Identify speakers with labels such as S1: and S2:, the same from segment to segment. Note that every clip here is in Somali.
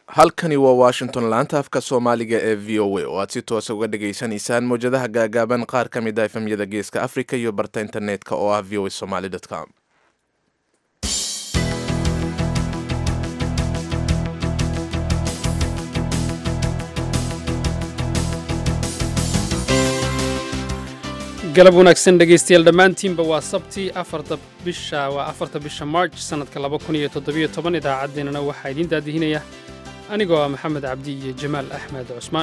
S1: halkani waa washington laanta afka soomaaliga ee v o a oo aad si toosa uga dhageysanaysaan mowjadaha gaagaaban qaar ka mid ah efemyada geeska africa iyo barta internetka oo ah v o a somaly com
S2: galab wanaagsan dhegaystayaal dhammaantiinba waa sabti afarta bisha waa afarta bisha march sannadka laba kun iyo toddobiyo toban idaacaddeenana waxaa idiin daadihinaya anigoo ah maxamed cabdi iyo jamaal axmed cusmaan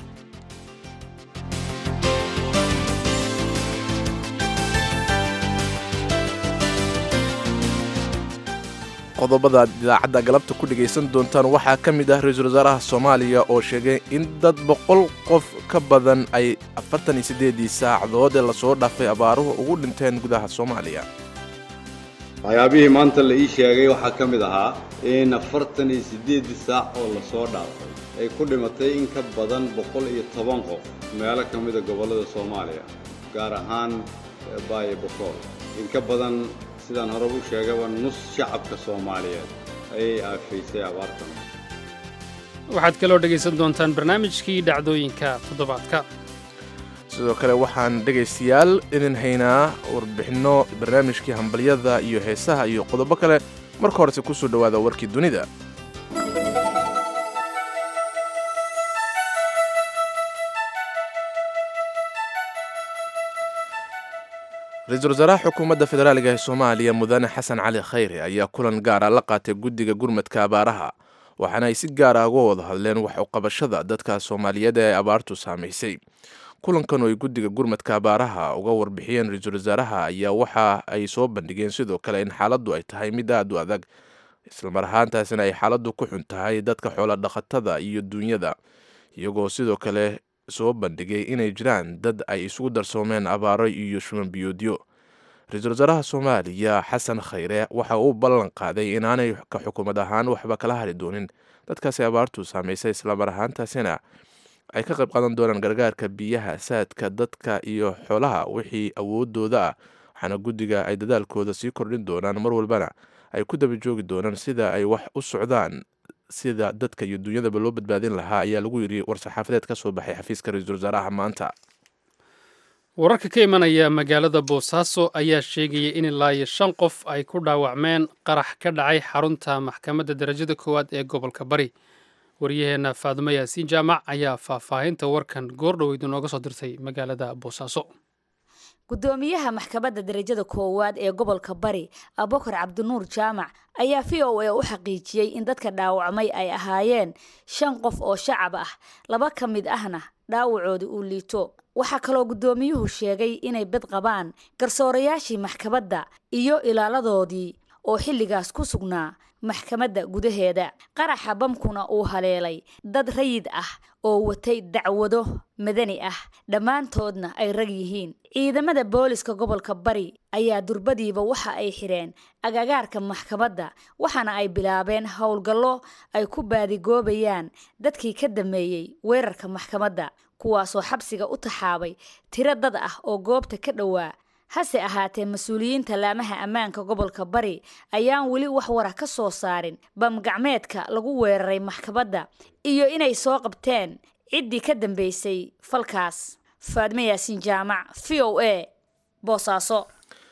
S1: qodobada aad idaacadda galabta ku dhegaysan doontaan waxaa ka mid ah ra-iisul wasaaraha soomaaliya oo sheegay in dad boqol qof ka badan ay afartan iyo siddeedii saacadood ee lasoo dhaafay abaaruhu ugu dhinteen gudaha soomaaliya
S3: waxyaabihii maanta la ii sheegay waxaa ka mid ahaa in afartan iyo siddeeddii saac oo lasoo dhaafay ay ku dhimatay in ka badan boqol iyo toban qof meelo ka mida gobollada soomaaliya gaar ahaan baayo bokool in ka badan sidaan hore u sheegaba nus shacabka soomaaliyeed ayay aafaysay abaartan
S2: waxaad kaloo dhegaysan doontaan barnaamijkii dhacdooyinka toddobaadka
S1: sidoo kale waxaan dhegaystayaal idin haynaa warbixinno barnaamijkii hambalyada iyo heesaha iyo qodobo kale marka horese ku soo dhowaada warkii dunida ra-iisul wasaaraha xukuumadda federaaliga ee soomaaliya mudane xasan cali khayre ayaa kulan gaara la qaatay guddiga gurmadka abaaraha waxaana ay si gaara uga wada hadleen wax uqabashada dadka soomaaliyeed ee abaartu saamaysay kulankan oo ay guddiga gurmadka abaaraha uga warbixiyeen ra-iisul wasaaraha ayaa waxa ay soo bandhigeen sidoo kale in xaaladdu ay tahay mid aad u adag islamar ahaantaasina ay xaaladdu ku xun tahay dadka xoola dhaqatada iyo duunyada iyagoo sidoo kale soo bandhigay inay jiraan dad ay isugu darsoomeen abaaro iyo shuban biyoodyo ra-iisul wasaaraha soomaaliya xasan khayre waxa uu ballan qaaday inaanay ka xukuumad ahaan waxba kala hari doonin dadkaasi abaartu saamaysay islamar ahaantaasina ay ka qayb qaadan doonaan gargaarka biyaha saadka dadka iyo xoolaha wixii awoodooda ah waxaana guddiga ay dadaalkooda sii kordhin doonaan mar walbana ay ku daba joogi doonaan sida ay wax u socdaan sida dadka iyo duunyadaba loo badbaadin lahaa ayaa lagu yidhi war-saxaafadeed ka soo baxay xafiiska ra-iisul wasaaraha maanta
S2: wararka ka imanaya magaalada boosaaso ayaa sheegaya in ilaa iyo shan qof ay ku dhaawacmeen qarax ka dhacay xarunta maxkamadda darajada koowaad ee gobolka bari waryaheenna faadumo yaasiin jaamac ayaa faahfaahinta warkan goordhoweyd inooga soo dirtay magaalada boosaaso
S4: gudoomiyaha maxkamadda darajada koowaad ee gobolka bari abukar cabdinuur jaamac ayaa v o a u xaqiijiyey in dadka dhaawacmay ay ahaayeen shan qof oo shacab ah laba ka mid ahna dhaawacooda uu liito waxaa kaloo guddoomiyuhu sheegay inay bad qabaan garsoorayaashii maxkamadda iyo ilaaladoodii oo xilligaas ku sugnaa maxkamadda gudaheeda qaraxa bamkuna uu haleelay dad rayid ah oo watay dacwado madani ah dhammaantoodna ay rag yihiin ciidamada booliska gobolka bari ayaa durbadiiba waxa ay xidheen agagaarka maxkamadda waxaana ay bilaabeen howlgallo ay ku baadigoobayaan dadkii ka dameeyey weerarka maxkamadda kuwaasoo xabsiga u taxaabay tiro dad ah oo goobta ka dhowaa hase ahaatee mas-uuliyiinta laamaha ammaanka gobolka bari ayaan weli wax wara ka soo saarin bam gacmeedka lagu weeraray maxkamadda iyo inay soo qabteen ciddii ka dambeysay falkaas faadme yaasiin jaamac v o a boosaaso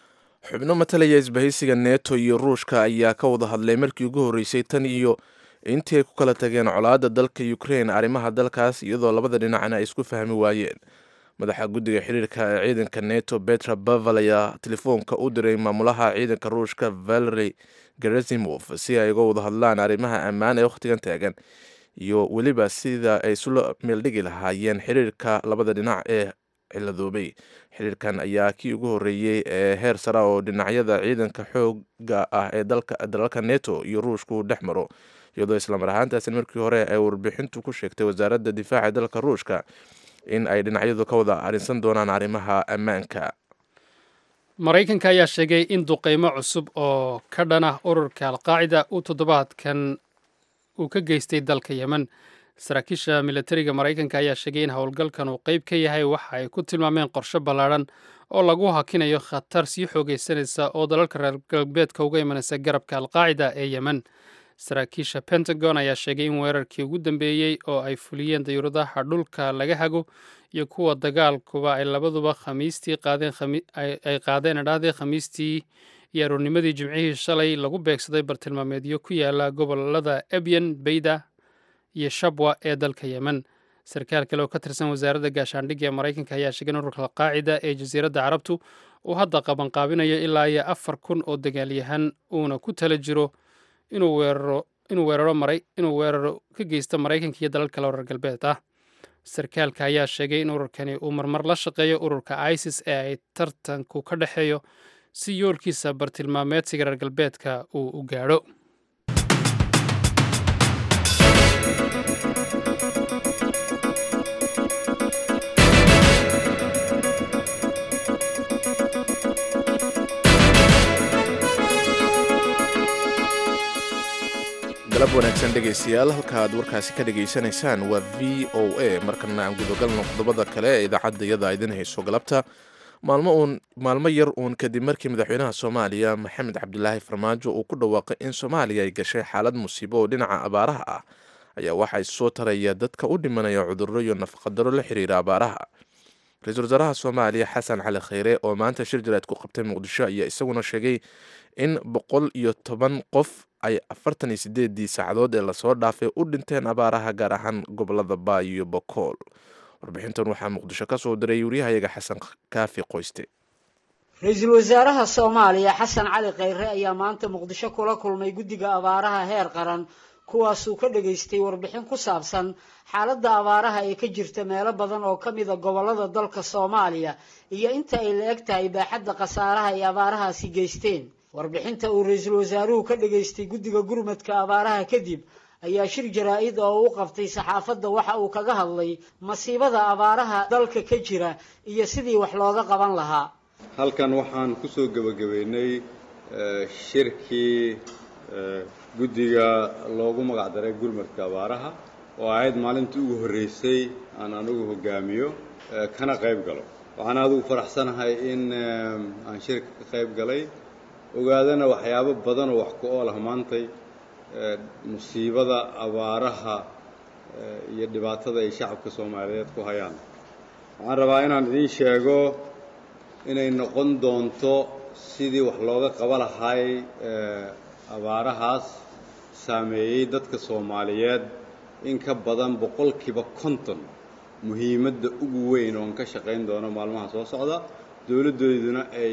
S1: xubno matalaya isbahaysiga neto iyo ruushka ayaa ka wada hadlay markii ugu horreysay tan iyo intii ay ku kala tageen colaadda dalka ukrain arrimaha dalkaas iyadoo labada dhinacna ay isku fahmi waayeen madaxa guddiga xiriirka ee ciidanka neto betra bavel ayaa telefoonka u diray maamulaha ciidanka ruushka valery gerazimov si ay uga wada hadlaan arrimaha ammaan ee wakhtigan taagan iyo weliba sida ay isula meeldhigi lahaayeen xiriirka labada dhinac ee ciladoobay xiriirkan ayaa kii ugu horreeyey ee heer sara oo dhinacyada ciidanka xooga ah ee dalalka neto iyo ruushku dhex maro iyadoo islamar ahaantaasi markii hore ay warbixintu ku sheegtay wasaaradda difaaca dalka ruushka in ay dhinacyadu ka wada arrinsan doonaan arrimaha ammaanka
S2: maraykanka ayaa sheegay in duqeymo cusub oo ka dhan ah ururka alqaacida uu toddobaadkan uu ka geystay dalka yemen saraakiisha militariga maraykanka ayaa sheegay in howlgalkan uu qeyb ka yahay waxa ay ku tilmaameen qorshe ballaadhan oo lagu hakinayo khatar sii xoogaysanaysa oo dalalka reer galbeedka uga imanaysa garabka alqaacida ee yemen saraakiisha pentagon ayaa sheegay in weerarkii ugu dambeeyey oo ay fuliyeen dayuuradaha dhulka laga hago iyo kuwa dagaalkuba ay labaduba khamiistii ay qaadeen idhahdii khamiistii iyo aroornimadii jimcihii shalay lagu beegsaday bartilmaameedyo ku yaala gobolada ebyan beyda iyo shabwa ee dalka yemen sarkaal kale oo ka tirsan wasaaradda gaashaandhigga ee maraykanka ayaa sheegay in ururka qaacida ee jasiiradda carabtu uu hadda qabanqaabinayo ilaa iyo afar kun oo dagaalyahan uuna ku tala jiro inuu weeraro inuu weeraro maray inuu weeraro ka geysto maraykanka iyo dalal kale oo reer galbeed ah sarkaalka ayaa sheegay in ururkani uu marmar la shaqeeyo ururka isis ee ay tartanku ka dhexeeyo si yoolkiisa bartilmaameedsiga reer galbeedka uu u gaadho
S1: galab wanaagsan dhegaystayaal halka aad warkaasi ka dhegaysanaysaan waa v o a markana aan gudogalno qodobada kale ee idaacadda iyada idin hayso galabta maalmo uun maalmo yar uun kadib markii madaxweynaha soomaaliya maxamed cabdilaahi farmaajo uu ku dhawaaqay in soomaaliya ay gashay xaalad musiibo oo dhinaca abaaraha ah ayaa waxaa soo taraya dadka u dhimanaya cudurro iyo nafaqadaro la xiriira abaaraha ra-iisul wasaaraha soomaaliya xasan cali kheyre oo maanta shir jaraad ku qabtay muqdisho ayaa isaguna sheegay in boqol iyo toban qof ay afartan iyo sideedii saacadood ee lasoo dhaafay u dhinteen abaaraha gaar ahaan gobolada baay iyo bokool warbixintan waxaa muqdisho ka soo diray waryahayaga xasan kaafi qoyste
S5: ra-iisul wasaaraha soomaaliya xasan cali kheyre ayaa maanta muqdisho kula kulmay guddiga abaaraha heer qaran kuwaasuu ka dhageystay warbixin ku saabsan xaaladda abaaraha ee ka jirta meelo badan oo ka mida gobollada dalka soomaaliya iyo inta ay la eg tahay baaxadda khasaaraha ay abaarahaasi geysteen warbixinta uu ra-iisul wasaaruhu ka dhageystay guddiga gurmadka abaaraha kadib ayaa shir jaraa-id oo u qabtay saxaafadda waxa uu kaga hadlay masiibada abaaraha dalka ka jira iyo sidii wax looga qaban lahaa
S3: halkan waxaan kusoo gebagabeynay shirkii guddiga loogu magac daray gurmadka abaaraha oo ahayd maalintii ugu horreysay aan anigu hogaamiyo kana qayb galo waxaan adigu faraxsanahay in aan shirka ka qayb galay ogaadana waxyaabo badan oo wax ku ool ah maantay musiibada abaaraha iyo dhibaatada ay shacabka soomaaliyeed ku hayaan waxaan rabaa inaan idiin sheego inay noqon doonto sidii wax looga qaba lahay abaarahaas saameeyey dadka soomaaliyeed in ka badan boqolkiiba konton muhiimadda ugu weyn oon ka shaqayn doono maalmaha soo socda dowladdooduna ay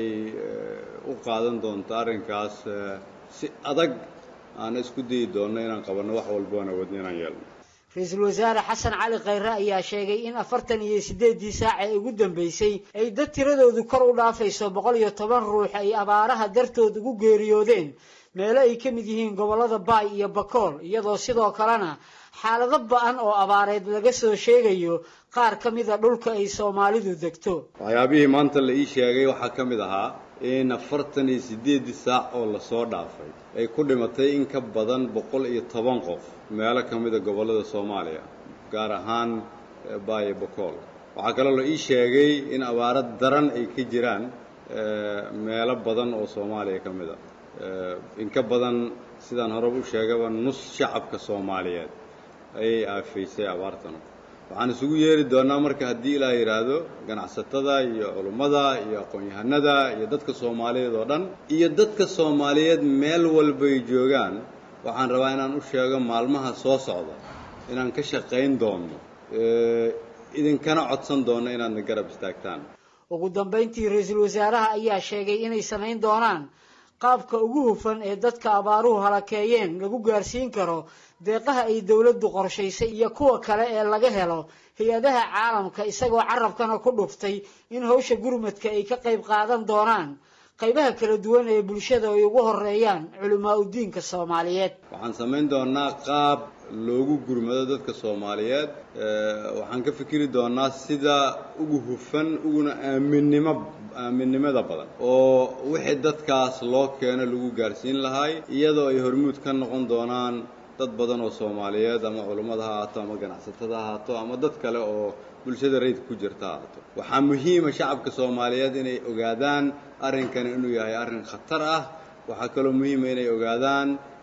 S3: u qaadan doonto arrinkaas si adag aan isku dayi doonno inaan qabanno wax walba oon awoodno inaan yeelno
S5: ra-iisul wasaare xasan cali kheyre ayaa sheegay in afartan iyo siddeeddii saac ee ugu dambeysay ay dad tiradoodu kor u dhaafayso boqol iyo toban ruux ay abaaraha dartood ugu geeriyoodeen meelo ay ka mid yihiin gobollada baay iyo bakool iyadoo sidoo kalena xaalado ba-an oo abaareed laga soo sheegayo qaar ka mida dhulka ay soomaalidu degto
S3: waxyaabihii maanta la ii sheegay waxaa ka mid ahaa in afartan iyo siddeeddii saac oo lasoo dhaafay ay ku dhimatay in ka badan boqol iyo toban qof meelo ka mida gobollada soomaaliya gaar ahaan baay iyo bakool waxaa kaloo la ii sheegay in abaaro daran ay ka jiraan meelo badan oo soomaaliya ka mid a in ka badan sidaan horeba u sheegaba nus shacabka soomaaliyeed ayay aafaysay abaartanu waxaan isugu yeeri doonnaa marka haddii ilaa yidhaahdo ganacsatada iyo culummada iyo aqoon-yahanada iyo dadka soomaaliyeed oo dhan iyo dadka soomaaliyeed meel walbay joogaan waxaan rabaa inaan u sheego maalmaha soo socda inaan ka shaqayn doonno idinkana codsan doonno inaadna garab istaagtaan
S5: ugu dambayntii ra-iisul wasaaraha ayaa sheegay inay samayn doonaan qaabka ugu hufan ee dadka abaaruhu halakeeyeen lagu gaarsiin karo deeqaha ay dowladdu qorshaysay iyo kuwa kale ee laga helo hay-adaha caalamka isagoo carabkana ku dhuftay in hawsha gurmadka ay ka qayb qaadan doonaan qaybaha kala duwan ee bulshada ay ugu horeeyaan culimaa udiinka soomaaliyeed
S3: waxaan samayn doonaa qaab loogu gurmado dadka soomaaliyeed waxaan ka fikiri doonaa sida ugu hufan uguna aaminnimo aaminnimada badan oo wixii dadkaas loo keeno lagu gaarsiin lahay iyadoo ay hormuud ka noqon doonaan dad badan oo soomaaliyeed ama culummada ha ahaato ama ganacsatada ha ahaato ama dad kale oo bulshada rayidka ku jirta ha ahaato waxaa muhiima shacabka soomaaliyeed inay ogaadaan arrinkan inuu yahay arrin khatar ah waxaa kaloo muhiima inay ogaadaan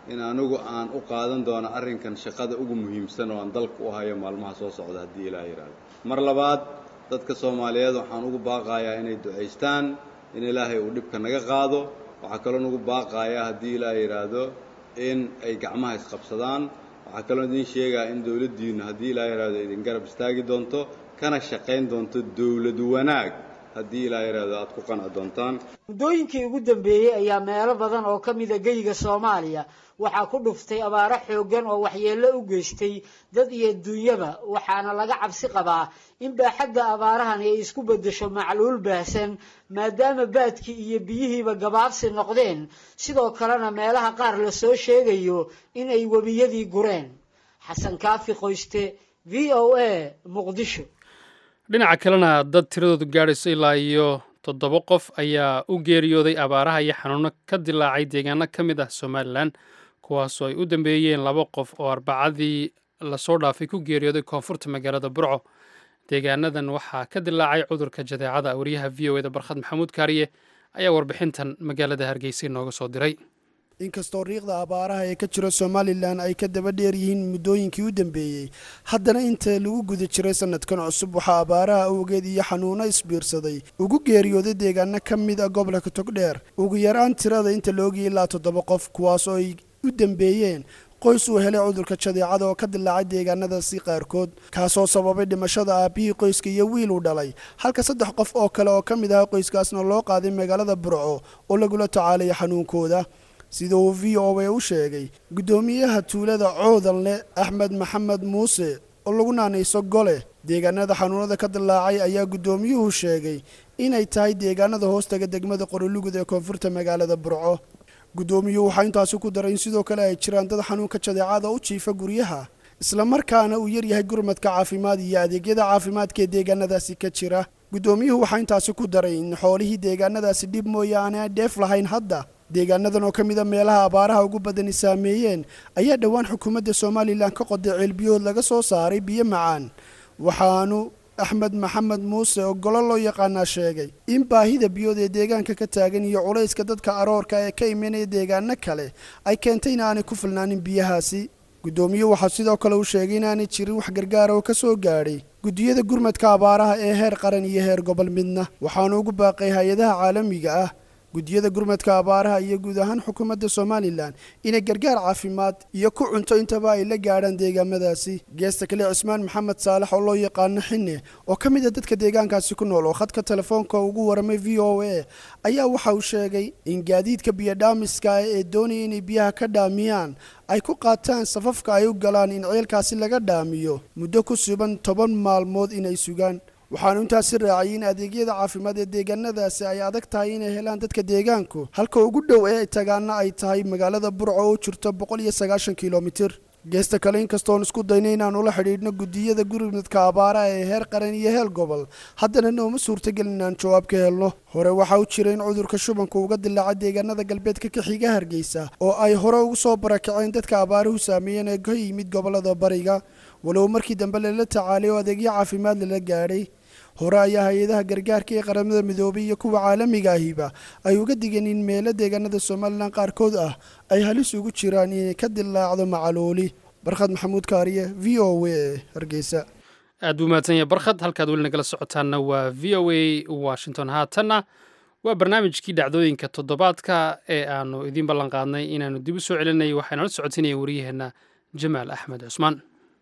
S3: in anigu aan u qaadan doono arrinkan shaqada ugu muhiimsan oo aan dalka u hayo maalmaha soo socda haddii ilaah yidhaahdo mar labaad dadka soomaaliyeed waxaan ugu baaqayaa inay ducaystaan in ilaahay uu dhibka naga qaado waxaa kaloo nagu baaqayaa haddii ilaah yidhaahdo in ay gacmaha isqabsadaan waxaa kaloo idiin sheegaa in dowladdiinnu haddii ilaah yidhaahdo idin garab istaagi doonto kana shaqayn doonto dowlad wanaag haddii ilaa yidhaahdo aad ku qanci doontaan
S5: muddooyinkii ugu dambeeyey ayaa meelo badan oo ka mida geyga soomaaliya waxaa ku dhuftay abaaro xooggan oo waxyeello u geystay dad iyo duunyaba waxaana laga cabsi qabaa in baaxadda abaarahani ay isku beddesho macluul baahsan maadaama baadkii iyo biyihiiba gabaabsi noqdeen sidoo kalena meelaha qaar la soo sheegayo in ay webiyadii gureen xasan kaafi qoyste v o a muqdisho
S2: dhinaca kalena dad tiradoodu gaadhayso ilaa iyo toddoba qof ayaa u geeriyooday abaaraha iyo xanuuno ka dilaacay deegaano ka mid ah somalilan kuwaasoo ay u dambeeyeen laba qof oo arbacadii lasoo dhaafay ku geeriyooday koonfurta magaalada burco deegaanadan waxaa ka dilaacay cudurka jadeecada wariyaha v o eda barkhad maxamuud kaariye ayaa warbixintan magaalada hargeysa inooga soo diray
S6: inkastoo riiqda abaaraha ee ka jira somalilan ay ka daba dheer yihiin muddooyinkii u dambeeyey haddana inta lagu guda jiray sanadkan cusub waxaa abaaraha awgeed iyo xanuuno isbiirsaday ugu geeriyooday deegaano ka mid a gobolka togdheer ugu yaraan tirada inta laogiyay ilaa toddoba qof kuwaas oo ay u dambeeyeen qoys uu helay cudurka jadeecada oo ka dilaacay deegaanadaasi qaarkood kaasoo sababay dhimashada aabihii qoyska iyo wiil uu dhalay halka saddex qof oo kale oo ka mid aha qoyskaasna loo qaaday magaalada burco oo lagula tacaalaya xanuunkooda sida uu v o a u sheegay guddoomiyaha tuulada coodanle axmed maxamed muuse oo lagu naanayso gole deegaanada xanuunada ka dilaacay ayaa guddoomiyuhu sheegay inay tahay deegaanada hoostaga degmada qorolugud ee koonfurta magaalada burco guddoomiyuhu waxaa intaasi ku daray in sidoo kale ay jiraan dad xanuunka jadeecada u jiifa guryaha islamarkaana uu yaryahay gurmadka caafimaad iyo adeegyada caafimaadka ee deegaanadaasi ka jira guddoomiyuhu waxaa intaasi ku daray in xoolihii deegaanadaasi dhib mooyaane aan dheef lahayn hadda deegaanadan oo ka mid a meelaha abaaraha ugu badani saameeyeen ayaa dhowaan xukuumadda somalilan ka qoday ceelbiyood laga soo saaray biyo macaan waxaanu axmed maxamed muuse oo golo loo yaqaanaa sheegay in baahida biyood ee deegaanka ka taagan iyo culayska dadka aroorka ee ka imanaya deegaano kale ay keentay in aanay ku filnaanin biyahaasi guddoomiye waxaa sidoo kale uu sheegay inaanay jirin wax gargaara oo ka soo gaadhay guddiyada gurmadka abaaraha ee heer qaran iyo heer gobol midna waxaanu ugu baaqay hay-adaha caalamiga ah guddiyada gurmadka abaaraha iyo guud ahaan xukuumadda somalilan inay gargaar caafimaad iyo ku cunto intaba ay la gaadhaan deegaamadaasi geesta kale cismaan maxamed saalax oo loo yaqaano xine oo ka mid a dadka deegaankaasi ku nool oo khadka telefoonka ugu waramay v o a ayaa waxa uu sheegay in gaadiidka biyodhaamiska ee doonaya inay biyaha ka dhaamiyaan ay ku qaataan safafka ay u galaan in ceelkaasi laga dhaamiyo muddo ku suban toban maalmood inay sugaan waxaanu intaasi raaciyay in adeegyada caafimaad ee deegaanadaasi ay adag tahay inay helaan dadka deegaanku halka ugu dhow ee tagaana ay tahay magaalada burco oo jirto boqol iyo sagaashan kilomitir geesta kale inkastoon isku dayna inaan ula xidhiidhno guddiyada gurmadka abaaraha ee heer qaran iyo heer gobol haddana nooma suurtagelin inaan jawaab ka helno hore waxaa u jira in cudurka shubanka uga dilaaca deegaanada galbeedka ka xiga hargeysa oo ay hore ugu soo barakaceen dadka abaaruhu saameeyeen ee ka yimid gobolada bariga walow markii dambe lala tacaalay oo adeegyo caafimaad lala gaadhay hore ayaa hay-adaha gargaarka ee qaramada midoobay iyo kuwa caalamiga ahiba ay uga digeen in meelo deegaanada somalilan qaarkood ah ay halis ugu jiraan inay ka dilaacdo macaluuli barkhad maxamuud kaariye v o a hargeysa
S2: aad buu mahadsan yahay barkhad halkaad weli nagala socotaanna waa v o a washington haatanna waa barnaamijkii dhacdooyinka toddobaadka ee aanu idiin ballan qaadnay inaanu dib u soo celinay waxaanala socodsiinaya wariyaheenna jamaal axmed cusmaan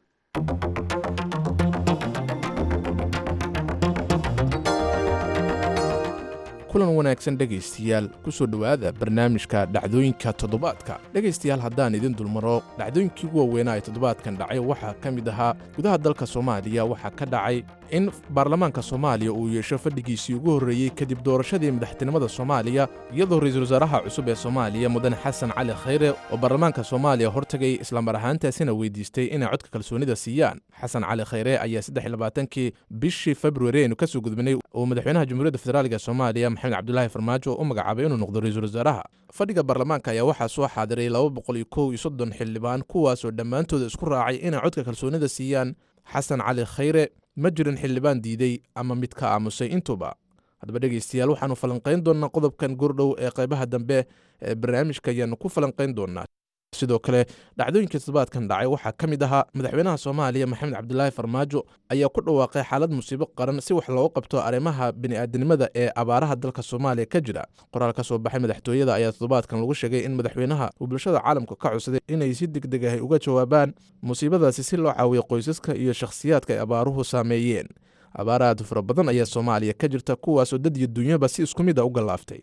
S1: kulan wanaagsan dhegaystayaal ku soo dhowaada barnaamijka dhacdooyinka toddobaadka dhegaystayaal haddaan idin dulmaro dhacdooyinkii ugu waaweynaa ee toddobaadkan dhacay waxaa ka mid ahaa gudaha dalka soomaaliya waxaa ka dhacay in baarlamaanka soomaaliya uu yeesho fadhigiisii ugu horreeyey kadib doorashadii madaxtinimada soomaaliya iyadoo ra-iisul wasaaraha cusub ee soomaaliya mudane xasan cali khayre oo baarlamaanka soomaaliya hortagay islamar ahaantaasina weydiistay inay codka kalsoonida siiyaan xasan cali khayre ayaa saddexlabaatankii bishii februari aynu ka soo gudbinay oo madaxweynaha jamhuuriyadda federaalk soomaaliya maxamed cabdulaahi farmaajo u magacaabay inuu noqdo ra-iisul wasaaraha fadhiga baarlamaanka ayaa waxaa soo xaadiray laba boqol iyo kow iyo soddon xildhibaan kuwaasoo dhammaantooda isku raacay inay codka kalsoonida siiyaan xasan cali khayre ma jirin xildhibaan diiday ama mid ka aamusay intuba haddaba dhegaystayaal waxaannu falanqayn doonnaa qodobkan gurdhow ee qaybaha dambe ee barnaamijka ayaannu ku falanqayn doonnaa sidoo kale dhacdooyinka toddobaadkan dhacay waxaa ka mid ahaa madaxweynaha soomaaliya maxamed cabdilaahi farmaajo ayaa ku dhawaaqay xaalad musiibo qaran si wax loogu qabto arrimaha bini'aadanimada ee abaaraha dalka soomaaliya ka jira qoraal ka soo baxay madaxtooyada ayaa toddobaadkan lagu sheegay in madaxweynaha uu bulshada caalamka ka codsaday inay si deg deg ahay uga jawaabaan musiibadaasi si loo caawiyo qoysaska iyo shakhsiyaadka ay abaaruhu saameeyeen abaar aad u fara badan ayaa soomaaliya ka jirta kuwaasoo dad iyo dunyaba si isku mid a u gallaaftay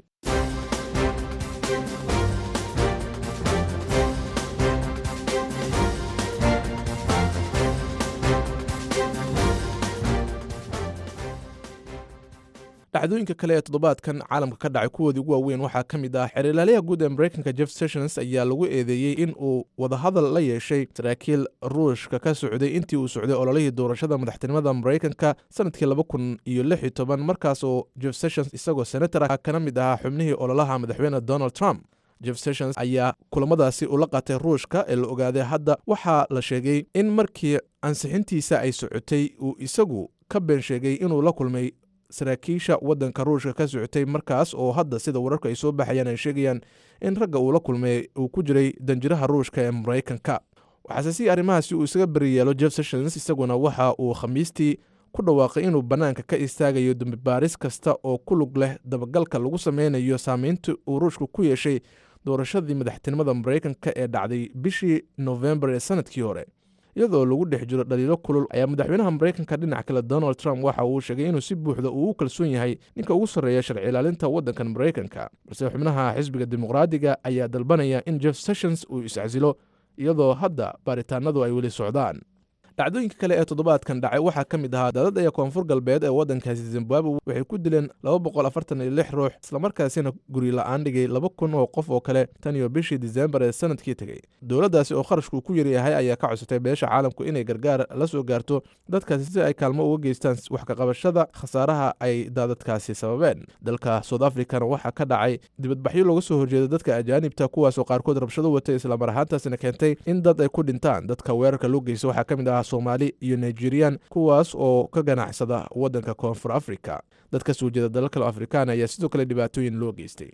S1: dhacdooyinka kale ee toddobaadkan caalamka ka dhacay kuwoodii ugu waaweyn waxaa ka mid ah xeerlaaliyaha guud ee mareykanka jeff sessions ayaa lagu eedeeyey in uu wadahadal la yeeshay saraakiil ruushka ka socday intii uu socday ololihii doorashada madaxtinimada mareykanka sanadkii laba kun iyo lix iyo toban markaas oo jeff sessions isagoo senator ah kana mid ahaa xubnihii ololaha madaxweyne donald trump jeff sessions ayaa kulamadaasi ula qaatay ruushka ee la ogaaday hadda waxaa la sheegay in markii ansixintiisa ay socotay uu isagu ka been sheegay inuu la kulmay saraakiisha waddanka ruushka ka socotay markaas oo hadda sida wararka ay soo baxayaan ay sheegayaan in ragga uu la kulmay uu ku jiray danjiraha ruushka ee maraykanka waxaase si arrimahaasi uu isaga beriyeelo jeff sessions isaguna waxa uu khamiistii ku dhawaaqay inuu bannaanka ka istaagayo dambibaaris kasta oo ku lug leh dabagalka lagu sameynayo saameynta uu ruushka ku yeeshay doorashadii madaxtinimada maraykanka ee dhacday bishii nofembar ee sanadkii hore iyadoo lagu dhex jiro dhaliilo kulul ayaa madaxweynaha maraykanka dhinac kale donald trump waxa uu sheegay inuu si buuxda uu u kalsoon yahay ninka ugu sarreeya sharci ilaalinta waddankan maraykanka balse xubnaha xisbiga dimuqraadiga ayaa dalbanaya in jeff sessions uu iscasilo iyadoo hadda baaritaanadu ay weli socdaan dhacdooyinka kale ee toddobaadkan dhacay waxaa ka mid ahaa daadad aya koonfur galbeed ee waddankaasi zimbabwe waxay ku dileen laba boqol afartan iyo lix ruux islamarkaasina guri la-aan dhigay laba kun oo qof oo kale tan iyo bishii disembar ee sanadkii tegey dowladdaasi oo kharashku ku yaryahay ayaa ka codsatay beesha caalamku inay gargaar la soo gaarto dadkaasi si ay kaalmo uga geystaan wax kaqabashada khasaaraha ay daadadkaasi sababeen dalka south africana waxaa ka dhacay dibadbaxyo looga soo horjeeda dadka ajaanibta kuwaasoo qaarkood rabshado watay islamar ahaantaasina keentay in dad ay ku dhintaan dadka weerarka loo geysta waxaa ka mid ah soomaali iyo nigerian kuwaas oo ka ganacsada waddanka koonfur africa dad ka soo jeeda dalal kale afrikaan ayaa sidoo kale dhibaatooyin loo geystay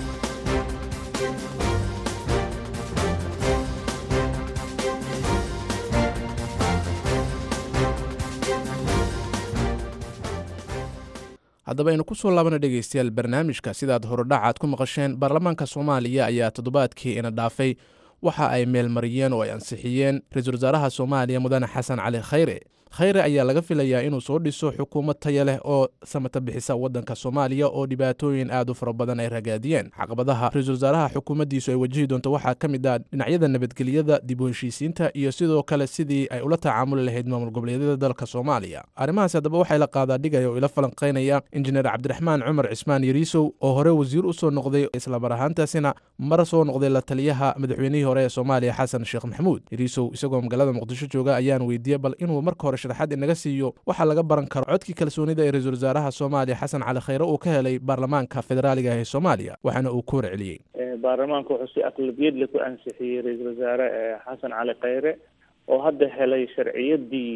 S1: haddaba aynu ku soo laabana dhegaystayaal barnaamijka sidaad horodhacaad ku maqasheen baarlamaanka soomaaliya ayaa toddobaadkii ina dhaafay waxa ay meelmariyeen oo ay ansixiyeen ra-iisul wasaaraha soomaaliya mudane xasan cali khayre khayre ayaa laga filayaa inuu soo dhiso xukuumad taya leh oo samata bixisa waddanka soomaaliya oo dhibaatooyin aad u fara badan ay ragaadiyeen caqabadaha ra-iisul wasaaraha xukuumaddiisu ay wajihi doonto waxaa ka mid ah dhinacyada nabadgelyada dib u heshiisiinta iyo sidoo kale sidii ay ula tacaamuli lahayd maamul goboleedyada dalka soomaaliya arrimahaasi haddaba waxay la qaadaa dhigaya oo ila falanqaynaya injineer cabdiraxmaan cumar cismaan yariisow oo hore wasiir u soo noqday islamar ahaantaasina mar soo noqday la taliyaha madaxweynihii hore ee soomaaliya xasan sheekh maxamuud yariisow isagoo magaalada muqdisho jooga ayaan weydiiyey bal inuu marka hore sharaxaad inaga siiyo waxaa laga baran karo codkii kalsoonida ee ra-iisul wasaaraha soomaaliya xasan cali khayre uu ka helay baarlamaanka federaaliga ee soomaaliya waxaana uu ku warceliyey
S7: baarlamaanka wuxuu si aqlabiyadle ku ansixiyey ra-iisul wasaare xasan cali khayre oo hadda helay sharciyadii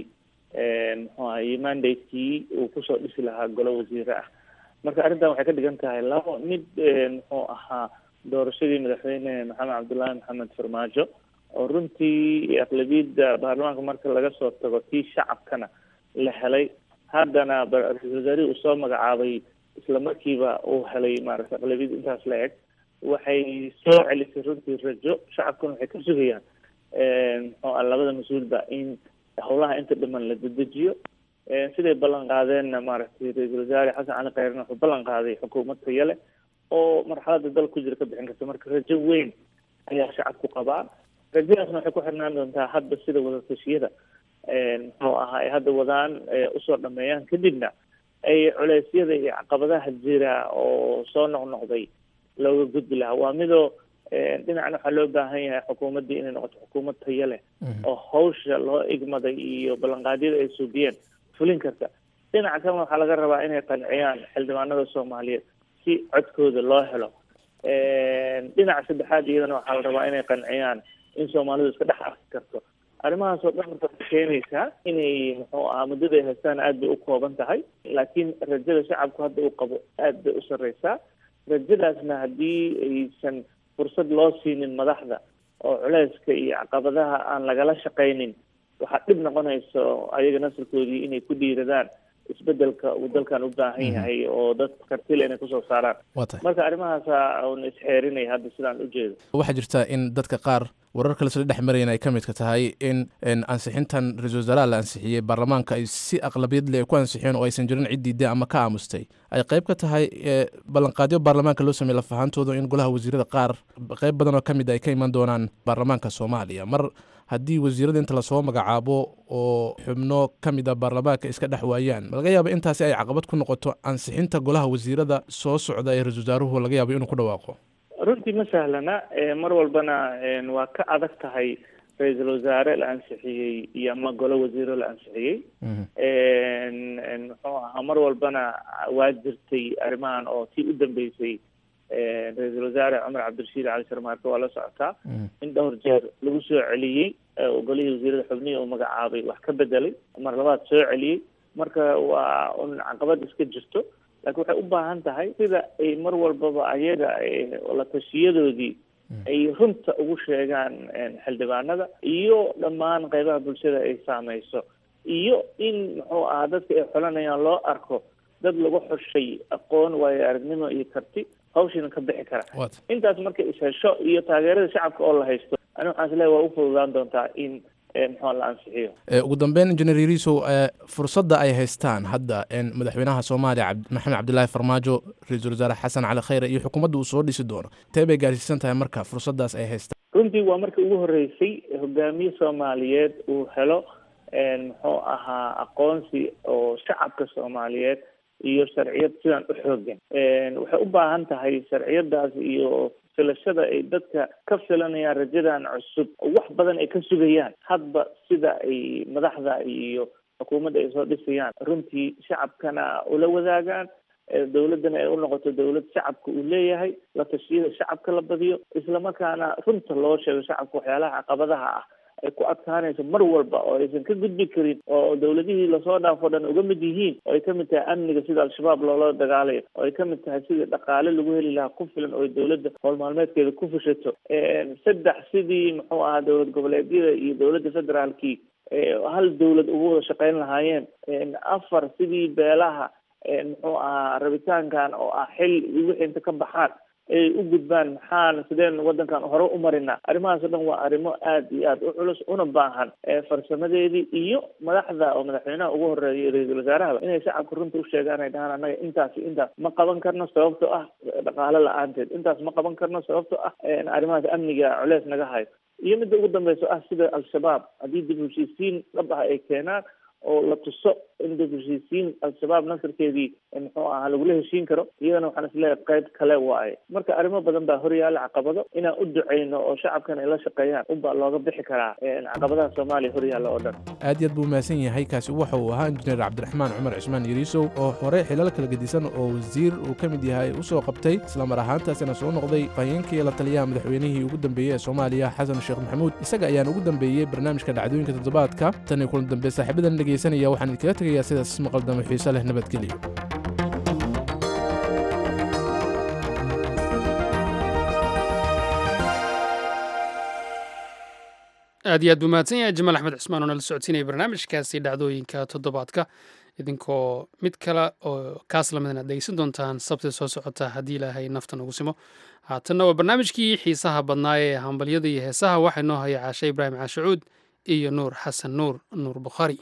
S7: muxuu ahaye mandatekii uu kusoo dhisi lahaa golo wasiire ah marka arrintan waxay ka dhigan tahay labo mid muxuu ahaa doorashadii madaxweyne maxamed cabdullaahi maxamed farmaajo oo runtii aqlabiyadda baarlamaanka marka laga soo tago tii shacabkana la helay haddana ra-iisul wasaarihii uu soo magacaabay isla markiiba uu helay maaragtay aqlabiyad intaas la eg waxay soo celisay runtii rajo shacabkuna waxay ka sugayaan muxuu ah labada mas-uulba in howlaha inta dhiman la dedejiyo siday ballan qaadeenna maaragtay ra-iisul wasaare xasan cali khayrna wuxuu ballan qaaday xukuumad taya leh oo marxalada dal ku jira ka bixin karta marka rajo weyn ayaa shacabku qabaa rajadaasna waxay ku xirnaan doontaa hadda sida wadatashyada muxuu ahaa ay hadda wadaan usoo dhameeyaan kadibna ay culeysyada iyo caqabadaha jira oo soo noqnoqday looga gudbi lahaa waa midoo dhinacna waxaa loo baahan yahay xukuumaddii inay noqoto xukuumad tayo leh oo hawsha loo igmaday iyo ballanqaadyada ay suubiyeen fulin karta dhinaca kalena waxaa laga rabaa inay qanciyaan xildhibaanada soomaaliyeed si codkooda loo helo dhinaca saddexaad iyadana waxaa la rabaa inay qanciyaan in soomaalidu iska dhex arki karto arrimahaas oo dhan marka waxay keenaysaa inay muxuu ahaa muddada ay haystaan aad bay u kooban tahay laakiin rajada shacabku hadda uu qabo aad bay u sarreysaa rajadaasna haddii aysan fursad loo siinin madaxda oo culeyska iyo caqabadaha aan lagala shaqaynin waxaa dhib noqonayso ayaga nasarkoodii inay ku dhiiradaan isbedelka uu dalkan u baahan yahay oo dad kartile inay kusoo saaraan
S1: waa tahay
S7: marka arrimahaasa un isxeerinay hadda sidaan ujeedo
S1: waxaa jirta in dadka qaar warar kale sla dhex marayan ay ka midka tahay in in ansixintan ra-iisul wasaaraha la ansixiyey baarlamaanka ay si aqlabiyad leh ku ansixiyeen oo aysan jirin cid diiday ama ka aamustay ay qayb ka tahay ee, ballanqaadyo baarlamaanka loo sameeyey lafahaantooda in golaha wasiirada qaar qayb badan oo ka mid ay ka iman doonaan baarlamaanka soomaaliya mar haddii wasiirada inta lasoo magacaabo oo xubno ka mid a baarlamaanka iska dhex waayaan ma laga yaaba intaasi ay caqabad ku noqoto ansixinta golaha wasiirada soo socda ee ra-isul wasaaruhu laga yaabo inuu ku dhawaaqo
S7: runtii ma sahlana eh, mar walbana eh, waa ka adag tahay ra-iisul wasaare la ansixiyey iyo ama golo wasiiro la ansixiyey En- en muxuu ahaa mar walbana waa jirtay arrimahan oo tii u dambeysay eh, ra-iisul wasaare cumar cabdirashiid cali sharmaarke waa la socotaa in dhowr jeer lagu soo celiyey eh, oo golihii wasiirada xubnihii uu magacaabay wax ka bedelay mar labaad soo celiyey marka waa un caqabad iska jirto laakiin waxay u baahan tahay sida ay mar walbaba ayaga eh, la tashiyadoodii ay runta ugu sheegaan en, xildhibaanada iyo dhammaan qeybaha bulshada ay saameyso iyo in muxuu ahaa dadka ay xolanayaan loo arko dad lagu xushay aqoon waayo aragnimo iyo karti hawshiina ka bixi kara
S1: Waad.
S7: intaas markay ishesho iyo taageerada shacabka oo la haysto ani waxaan isleeyahay waa u fududaan doontaa in eh, muxuu la ansixiyo
S1: Ee, ugu dambeyn injineer yariisow ee, fursadda ay haystaan hadda in madaxweynaha soomaaliya cabd- maxamed cabdilaahi farmaajo ra-iisul wasaare xasan cali khayre iyo xukuumadda uu soo dhisi doono tee bay gaarsiisan tahay marka fursaddaas ay haystaan
S7: runtii waa markii ugu horeysay hogaamiye soomaaliyeed uu helo en, muxuu ahaa aqoonsi oo shacabka soomaaliyeed iyo sharciyad sidan u xoogan En, waxay u baahan tahay sharciyadaas iyo filashada ay dadka ka filanayaan rajadan cusub oo wax badan ay ka sugayaan hadba sida ay madaxda iyo xukuumadda ay soo dhisayaan runtii shacabkana ula wadaagaan ee dowladdana ay u noqoto dowlad shacabka uu leeyahay la tashiyada shacabka la badiyo islamarkaana runta loo sheego shacabka waxyaalaha caqabadaha ah ay ku adkaanayso mar walba oo aysan ka gudbi karin oo dowladihii lasoo dhaafo dhan uga mid yihiin oo ay ka mid tahay amniga sida al-shabaab loola dagaalayo oo ay ka mid tahay sidii dhaqaale lagu heli lahaa ku filan oo ay dowladda howl maalmeedkeeda ku fushato saddex sidii muxuu ahaa dowlad goboleedyada iyo dowladda federaalkii ee hal dowlad ugu wada shaqayn lahaayeen afar sidii beelaha muxuu ahaa rabitaankan oo ah xil iyo wixii inta ka baxaan ay u gudbaan maxaan sideen wadankan hore u marinaa arrimahaas o dhan waa arrimo aad iyo aad u culus una baahan farsamadeedii iyo madaxda oo madaxweynaha ugu horeeya ra-iisul wasaarahaba inay shacabka runta u sheegaan ay dhahaan annaga intaas iyo intaas ma qaban karno sababto ah dhaqaale la-aanteed intaas ma qaban karno sababto ah arrimahaas amniga culeys naga hayo iyo midda ugu dambeyso ah sida al-shabaab haddii dib u heshiisiin dhab ah ay keenaan oo la tuso in dib u heshiisiin al-shabaab nasarkeedii muxuu ahaa lagula heshiin karo iyadana waxaan isleeyahay qayb kale waaye marka arrimo badan baa horyaala caqabado inaan u duceyno oo shacabkan ay la shaqeeyaan unbaa looga bixi karaa caqabadaha soomaaliya horyaalla oo dhan
S1: aad iyo aad buu mahadsan yahay kaasi waxa uu ahaa injineer cabdiraxmaan cumar cismaan yariisow oo hore xilal kala gedisan oo wasiir uu ka mid yahay u soo qabtay islamar ahaantaasina soo noqday fahayeenkii la taliyaha madaxweynihii ugu dambeeyey ee soomaaliya xasan sheekh maxamuud isaga ayaan ugu dambeeyey barnaamijka dhacdooyinka toddobaadka tan iyo kulan dambe saaxiibadan dhegaysanaya waxaan idinkaga tegayaa sidaas maqaldamo xiise leh nabadgelyo
S2: aad iyo aad buu mahadsan yahay jamaal axmed cismaan oo nala socodsiinaya barnaamijkaasi dhacdooyinka toddobaadka idinkoo mid kale oo kaas lamidna ad dhegeysan doontaan sabti soo socota haddii ilaahay nafta nagu simo haatanna waa barnaamijkii xiisaha badnaa ee hambalyada iyo heesaha waxaa inoo haya caashe ibraahim caashacuud iyo nuur xasan nuur nuur bukhaari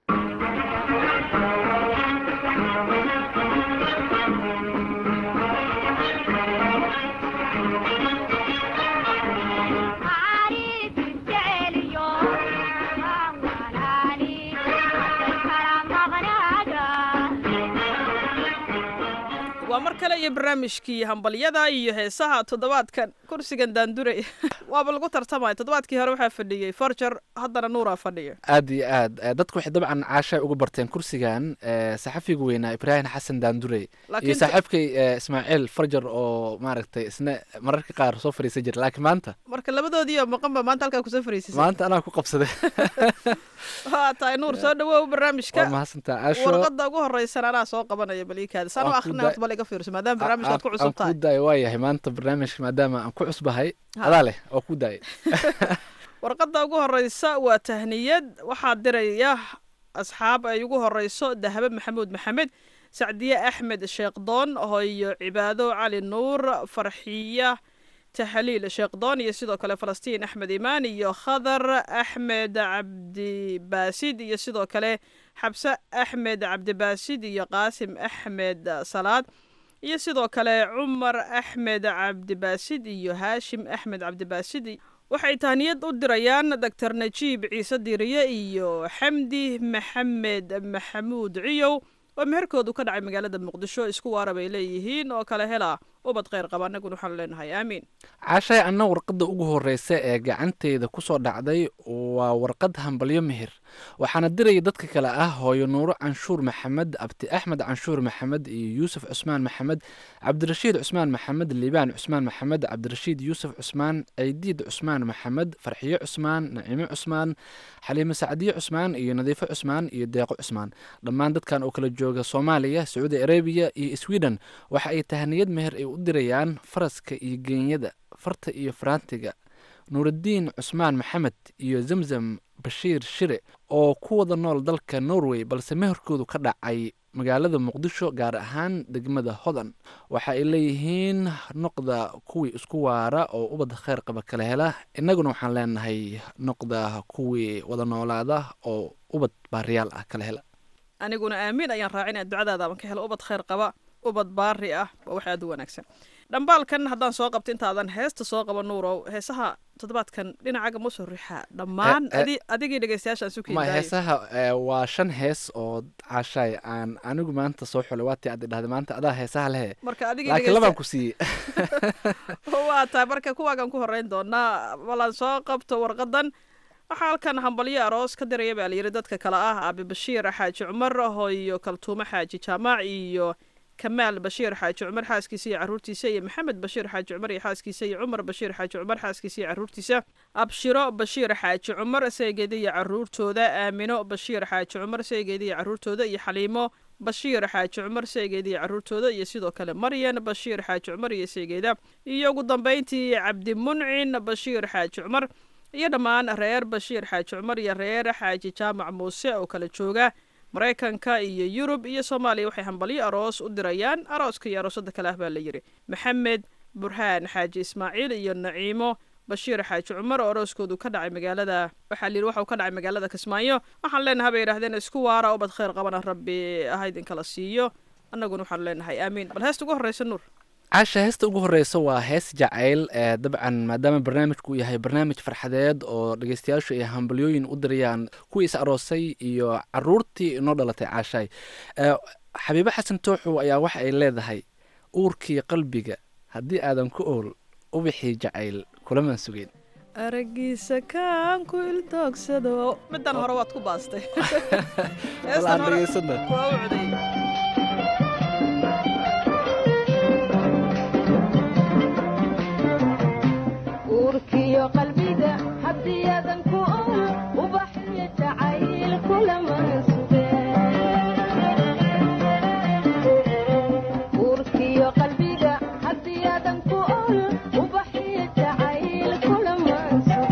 S8: waa mar kale iyo barnaamijkii hambalyada iyo heesaha toddobaadkan kursigan daanduray waaba lagu tartamaya toddobaadkii hore waxaa fadhiyey forger haddana nuuraa fadhiya
S9: aad iyo aad dadku waxay dabcan caasha uga barteen kursigan saxafiga weynaa ibraahim xasan daandurey iyo saaxiibkay ismaaciil farjar oo maaragtay isna mararka qaar soo fariisan jira laakiin maanta
S8: marka labadoodiiyo maqanba maanta halkaa kusoo fariisisay
S9: maanta anaa ku qabsaday
S8: waa tahay nuur soo dhawow barnaamijka
S9: waa mahadsantaa caasho
S8: warqada ugu horeysan anaa soo qabanaya baliikaada saan u akrinay horta bal iga fiirso mise maadaama barnaamijkaad ku
S9: aan
S8: cusub
S9: ku
S8: tahay
S9: daaya waa yahay maanta barnaamijka maadaama aan ku cusbahay
S8: Ha.
S9: adaa leh oo ku daaya
S8: warqadda ugu horeysa waa tahniyad waxaa diraya asxaab ay ugu horeyso dahabe maxamuud maxamed sacdiye axmed sheekdoon hoyo cibaado cali nuur farxiya tahliil sheekdoon iyo sidoo kale falastiin axmed imaan iyo khadar axmed cabdibaasid iyo sidoo kale xabse axmed cabdibaasid iyo qaasim axmed salaad iyo sidoo kale cumar axmed cabdibaasid iyo haashim axmed cabdibaasid waxay tahniyad u dirayaan doctor najiib ciise diiriye iyo xamdi maxamed maxamuud ciyow oo meherkoodu ka dhacay magaalada muqdisho isku waara bay leeyihiin oo kale hela ubad kheyr qaba annaguna waxaanu leenahay aamiin
S9: caashay anna warqadda ugu horreysa ee gacanteyda ku soo dhacday waa warqad hambalyo meher waxaana diraya dadka kale ah hooyo nuuro canshuur maxamed abdi axmed canshuur maxamed iyo yuusuf cusmaan maxamed cabdirashiid cusmaan maxamed liibaan cusmaan maxamed cabdirashiid yuusuf cusmaan ceydiid cusmaan maxamed farxiyo cusmaan nacimo cusmaan xaliimo sacdiye cusmaan iyo nadiifo cusmaan iyo deeqo cusmaan dhammaan dadkan oo kala jooga soomaaliya sacuudi arabiya iyo sweden waxa ay tahniyad meher ay u dirayaan faraska iyo geenyada farta iyo faraantiga nuuraddiin cusmaan maxamed iyo zamzam bashiir shire oo ku wada nool dalka norway balse meherkoodu ka dhacay magaalada muqdisho gaar ahaan degmada hodan waxa ay leeyihiin noqda kuwii isku waara oo ubad kheyr qaba kala hela innaguna waxaan leenahay noqda kuwii wada noolaada oo ubad baariyaal ah kala hela
S8: aniguna aamiin ayaan raacinaya ducadaadaaban ka helo ubad kheyr qaba ubad baari ah waa wax aad u wanaagsan dhambaalkan haddaan soo qabto intaadan heesta soo qaba nuurow heesaha toddobaadkan dhinacaga ma soo riixaa dhammaan
S9: Eh, eh.
S8: adi- adigii dhegeystayaashaan su
S9: ma
S8: kiidaayay
S9: heesaha eh, waa shan hees oo caashaay aan anigu maanta soo xulay waatii aad idhahday maanta adaa heesaha lehe
S8: marka adigii
S9: laakiin labaan
S8: dhegeysta
S9: ku siiyey
S8: waa tahay marka kuwaagan ku horeyn doonaa balan soo qabto warqadan waxaa halkan hambalyo aroos ka diraya baa layidhi dadka kale ah abi bashiir xaaji cumar hooyo kaltuumo xaaji jaamaac iyo kamaal bashiir xaaji cumar xaaskiisa iyo caruurtiisa iyo maxamed bashiir xaaji cumar iyo xaaskiisa iyo cumar bashiir xaaji cumar xaaskiisa iyo caruurtiisa abshiro bashiir xaaji cumar saygeeda iyo caruurtooda aamino bashiir xaaji cumar saygeeda iyo caruurtooda iyo xaliimo bashiir xaaji cumar saygeeda iyo caruurtooda iyo sidoo kale maryan bashiir xaaji cumar iyo saygeeda iyo ugu dambeyntii cabdimuncin bashiir xaaji cumar iyo dhammaan reer bashiir xaaji cumar iyo reer xaaji jaamac muuse oo kala jooga maraykanka iyo yurub iyo soomaaliya waxay hambalyo aroos u dirayaan arooska iyo aroosada kale ah baa la yidhi maxamed burhaan xaaji ismaaciil iyo naciimo bashiir xaaji cumar oo arooskoodu ka dhacay magaalada waxaa layidhi waxa uu ka dhacay magaalada kismaayo waxaan leenahay bay yidhahdeen isku waara ubad kheyr qabana rabbi ha idinkala siiyo annaguna waxaanu leenahay aamiin bal heesta ugu horreysa nuur
S9: caasha heesta ugu horeysa waa hees jacayl ee dabcan maadaama barnaamijku uu yahay barnaamij farxadeed oo dhegeystayaashu ay hambalyooyin u dirayaan kuwii is aroosay iyo caruurtii inoo dhalatay caashaay Eh, xabiibo xasan tooxow ayaa waxa ay leedahay uurkii qalbiga haddii aadan ku ool ubixii jacayl kulamaan sugeyn
S8: aragiisa kaan ku ildoogsado middan hore waad ku baastay
S9: Bal
S8: Heestan
S9: aan
S8: hore
S9: dhegeysano.
S8: waa u codey
S10: uurkiyo qalbiga haddii aadan ku ool ubaxyo jacayl kulaman uurkiyo qalbiga haddii aadan ku ool ubaxyo jacayl kulaman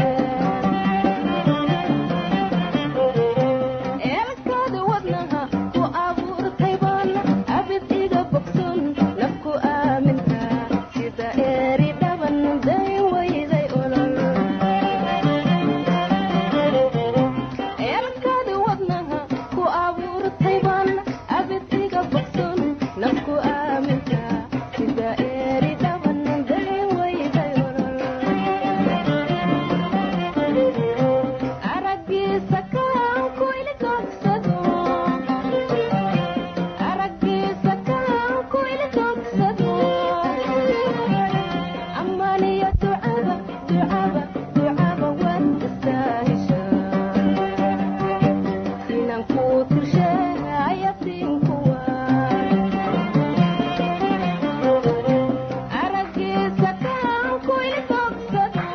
S10: eelkaada wadnaha ku abuurtay baan abid iga bogson nafku aaminka sida eeri dhaban day wayday olol eelkaada wadnaha ku abuurtay baan abid iga bogson nafku aaminka sida eeri dhaban day wayday olol aragiisa kaan ku ilgoogsado aragiisa kaan ku ilgoogsado ammaaniyo ducaba ducaba ducaba waad istaahishaa inaan kuu tusheeya siinkuwa aragiisa kaan ku ilgoogsado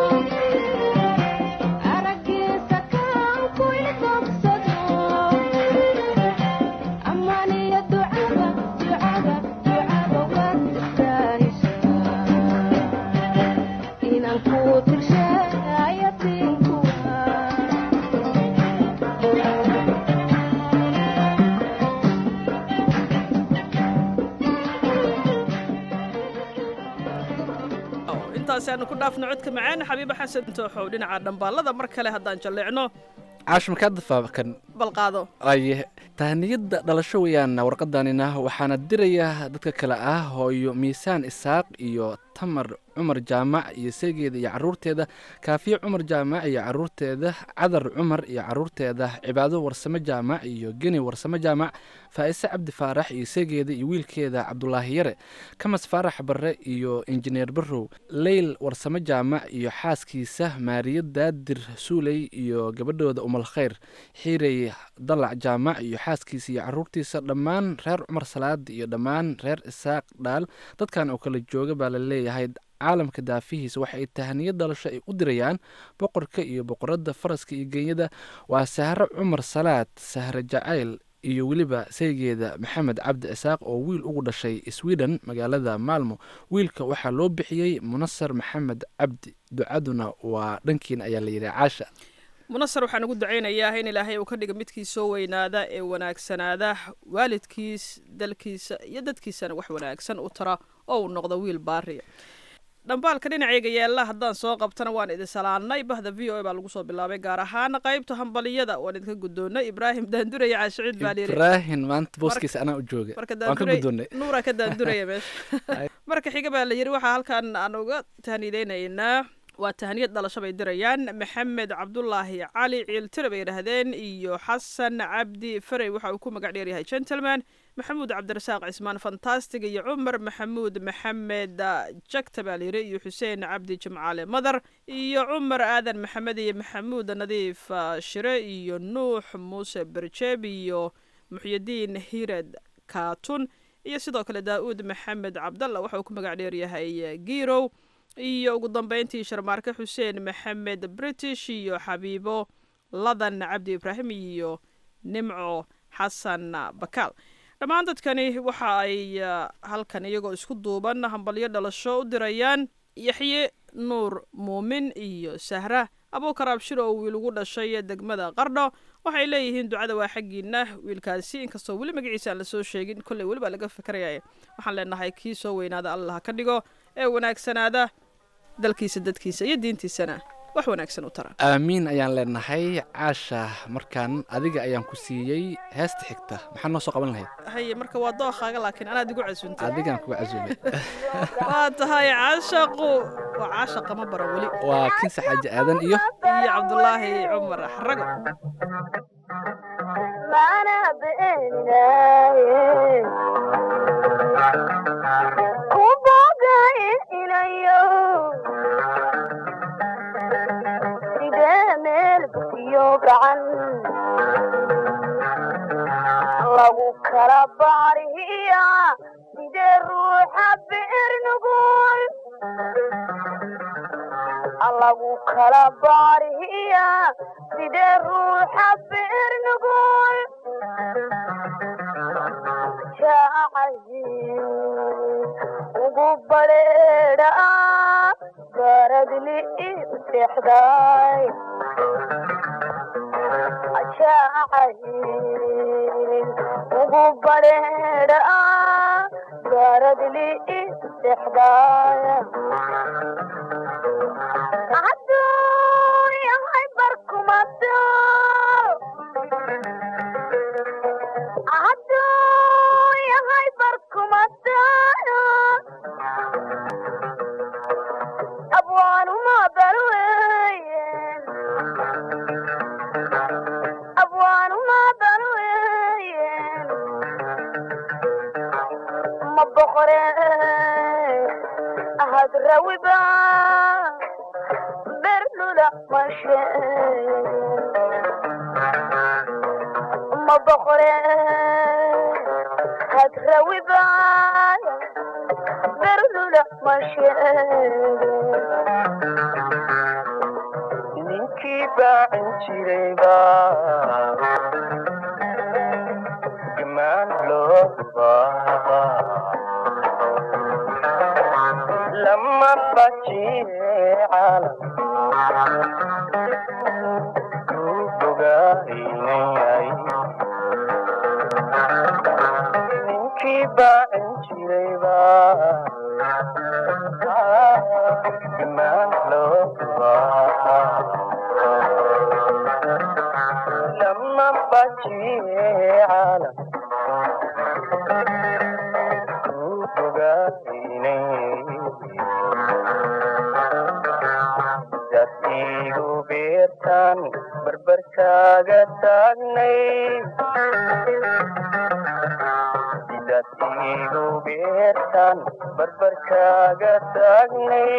S10: aragiisa kaan ku ilgoogsado ammaaniyo ducaba ducaba ducaba
S8: intaasi aanu ku dhaafno codka macaan xabiibo xasan tooxow dhinaca dhambaalada mar kale haddaan jalleecno
S9: caash markaa dafaakan
S8: balqaado
S9: aye tahaniyadda dhalasho weeyaan warqadanina waxaana diraya dadka kale ah hooyo miisaan isaaq iyo tamar cumar jaamac iyo seegeeda iyo caruurteeda kaafiye cumar jaamac iyo caruurteeda cadar cumar iyo caruurteeda cibaado warsame jaamac iyo geni warsame jaamac faa'ise cabdi faarax iyo seegeeda iyo wiilkeeda cabdulaahi yare kamas faarax barre iyo injineer barrow leyl warsame jaamac iyo xaaskiisa maariya daadir suuley iyo gabadhooda umal khayr xiirey dalac jaamac iyo xaaskiisa iyo caruurtiisa dhammaan reer cumar salaad iyo dhammaan reer isaaq dhaal dadkan oo kala jooga baa la leeyahay caalamka daafihiisa waxa ay tahaniyo dhalasho ay u dirayaan boqorka iyo boqoradda faraska iyo genyada waa sahre cumar salaad sahre jacayl iyo weliba saygeeda maxamed cabdi isaaq oo wiil ugu dhashay sweden magaalada maalmo wiilka waxaa loo bixiyey munasar maxamed cabdi ducaduna waa dhankiin ayaa la yidhi caasha
S8: munasar waxaan ugu ducaynayaa in ilaahay uu ka dhiga midkii soo weynaada ee wanaagsanaada waalidkiis dalkiisa iyo dadkiisana wax wanaagsan u tara oo uu noqdo wiil baariya dhambaalka dhinacayga yaalla haddaan soo qabtana waan idin salaannay bahda v o a baa lagu soo bilaabay gaar ahaan qaybta hambaliyada waan idinka guddoonnay ibraahim daanduraya caashicuud baa layidhi
S9: ibraahim maanta booskiisa anaa u jooga
S8: marka
S9: waan ka
S8: daanduray
S9: guddoonnay
S8: nuura ka daanduraya meesha marka xiga baa la yidhi waxaa halkan aan uga tahnideynaynaa waa tahniyad dhalasho bay dirayaan maxamed cabdulaahi cali ciiltire bay yidhaahdeen iyo xasan cabdi farey waxa uu ku magac dheeryahay gentleman maxamuud cabdirasaaq cismaan fantastig iyo cumar maxamuud maxamed jagta baa layidhi iyo xuseen cabdi jimcaale madar iyo cumar aadan maxamed iyo maxamuud nadiif ah, shire iyo nuux muuse berjeeb iyo muxyidiin hired kaatun iyo sidoo kale daa'uud maxamed cabdalla waxa uu ku magac dheeryahay girow iyo ugu dambeyntii sharmaarke xuseen maxamed british iyo xabiibo ladan cabdi ibraahim iyo nimco xasan bakaal dhammaan dadkani waxa ay ah, halkan iyagoo isku duuban hambalyo dhalasho u dirayaan yaxye nuur muumin iyo sahra abuukar abshir oo wiil ugu dhashay degmada qardho waxay leeyihiin ducada waa xaggiina wiilkaasi inkastoo weli magaciisa aan lasoo sheegin kolley weli baa laga fikraya waxaan leenahay kii soo weynaada allah ka dhigo ee wanaagsanaada dalkiisa dadkiisa iyo diintiisana wax wanaagsan u tara
S9: aamiin ayaan leenahay caasha markaan adiga ayaan ku siiyey heesta xigta maxaa noo soo qaban lahayd
S8: haye marka waa dookaaga laakiin anaad igu casuuntay
S9: adigaan kuga casuumay
S8: waa tahay caashaqu waa caashaqa ma baran weli
S9: waa kinsa xaaji aadan iyo
S8: iyo cabdulaahi cumar xarago
S10: lagu kala baarihiya sidee ruuxa beer nugul lagu kala baarihiya sidee ruuxa beer nugul jacayl ugu badheedha baradli i seexday jacayl ugu badheedha baradli i seexday hadduu yahay barkumato hadduu yahay barkumato abwaanuma balweye abwaanuma balweye ma boqore ahad rawiba berlula mashe ma boqore had rawiba berlula mashe
S11: ninkii baacin jirayba gamaan loo baa lama bajiye caalam ku bogaynayay ninkii baacin jirayba imaan loo baa lama bajiye caalam ku bogaynayay dad igu beertaan barbarkaaga taagnay dad igu beertaan barbarkaaga taagnay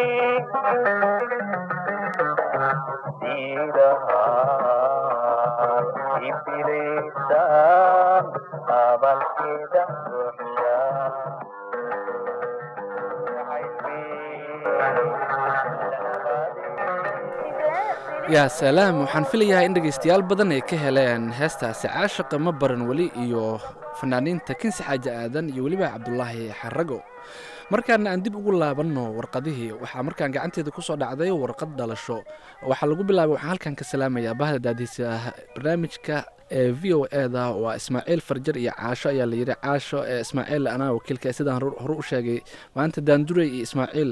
S11: diidahaan ibiliisaan abalkeeda buuxshaa
S9: yaa salaam waxaan filayaa in dhegaystayaal badan ay ka heleen heestaasi caashaqa ma baran weli iyo fanaaniinta kinsi xaaji aadan iyo weliba cabdulaahi xarago markaana aan dib ugu laabanno warqadihii waxaa markaan gacanteeda ku soo dhacday warqad dhalasho waxaa lagu bilaabay waxaan halkan ka salaamayaa bahda daadiisa barnaamijka ee v o eda waa ismaaciil farjar iyo caasho ayaa layidhi caasho ee ismaaciil anaa wakiilka sidaan hore u sheegay maanta daandurey iyo ismaaciil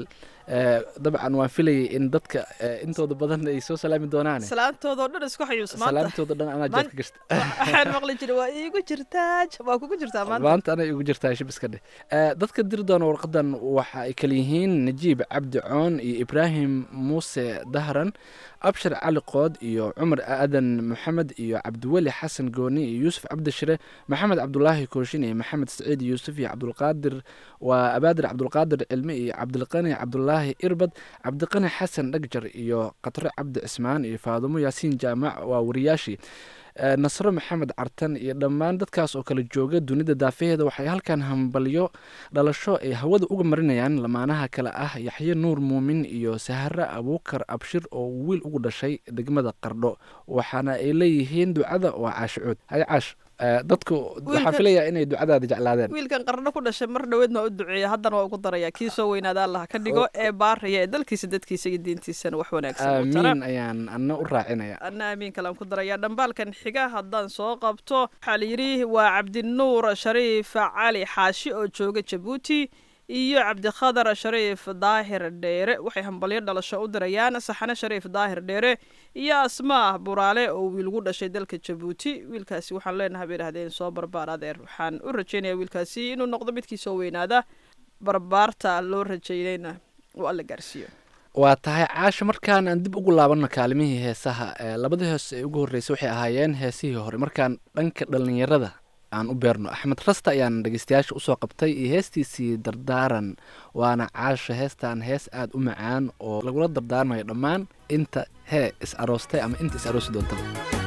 S9: dabcan waan filayay in dadka intooda badan ay soo salaami doonaan
S8: salaamtoodao dhan isku xayuus maanta
S9: salaamtooda dhan anaa jeedka gashta
S8: waxaan maqli jiray waa iigu jirtaa waa kugu jirtaa maanta
S9: maanta anay igu jirtaa shib iska dheh dadka diri doona warqadan waxa ay kala yihiin najiib cabdi coon iyo ibraahim muuse dahran abshir cali qood iyo cumar aadan maxamed iyo cabdiweli xasan gooni iyo yuusuf cabdishire maxamed cabdulaahi kooshin iyo maxamed saciid yuusuf iyo cabdulqaadir waa abaadir cabdulqaadir cilmi iyo cabdilqani cabdulaahi irbad cabdiqani xasan dhagjar iyo qatro cabdi cismaan iyo faadumo yaasiin jaamac waa wariyaashii nasro maxamed cartan iyo dhammaan dadkaas oo kala jooga dunida daafaheeda waxay halkan hambalyo dhalasho ay hawada uga marinayaan lamaanaha kale ah yaxye nuur muumin iyo sahare abuukar abshir oo wiil ugu dhashay degmada qardho waxaana ay leeyihiin ducada waa caashicuud hay caash dadku waxaan filayaa inay ducadaada jeclaadeen
S8: wiilkan qarno ku dhashay mar dhoweedna u duceeya haddana waa ugu daraya kii soo weynaada allah ka dhigo ee baaraya ee dalkiisa dadkiisa iyo diintiisana wax wanaagsan u tara
S9: aamiin ayaan ana u raacinaya
S8: anna aamiin kalaan ku daraya dhambaalkan xiga haddaan soo qabto waxaa layidhi waa cabdinuur shariif cali xaashi oo jooga jabuuti iyo cabdikhadar shariif daahir dheere waxay hambalyo dhalasho u dirayaan saxane shariif daahir dheere iyo asmaa buraale oo wiil gu dhashay dalka jabuuti wiilkaasi waxaan leenahay bay idhahdeen soo barbaar adeer waxaan u rajeynaya wiilkaasi inuu noqdo midkii soo weynaada barbaarta loo rajeynayna uu alla gaarsiiyo
S9: waa tahay caasha markaan aan dib ugu laabanno kaalimihii heesaha labada hees ee ugu horreysay waxay ahaayeen heesihii hore markaan dhanka dhallinyarada aan u beerno axmed rasta ayaan dhegeystayaasha usoo qabtay iyo heestiisii dardaaran waana caasha heestan hees aada u macaan oo lagula dardaarmayo dhammaan inta hee is aroostay ama inta is aroosi doontaba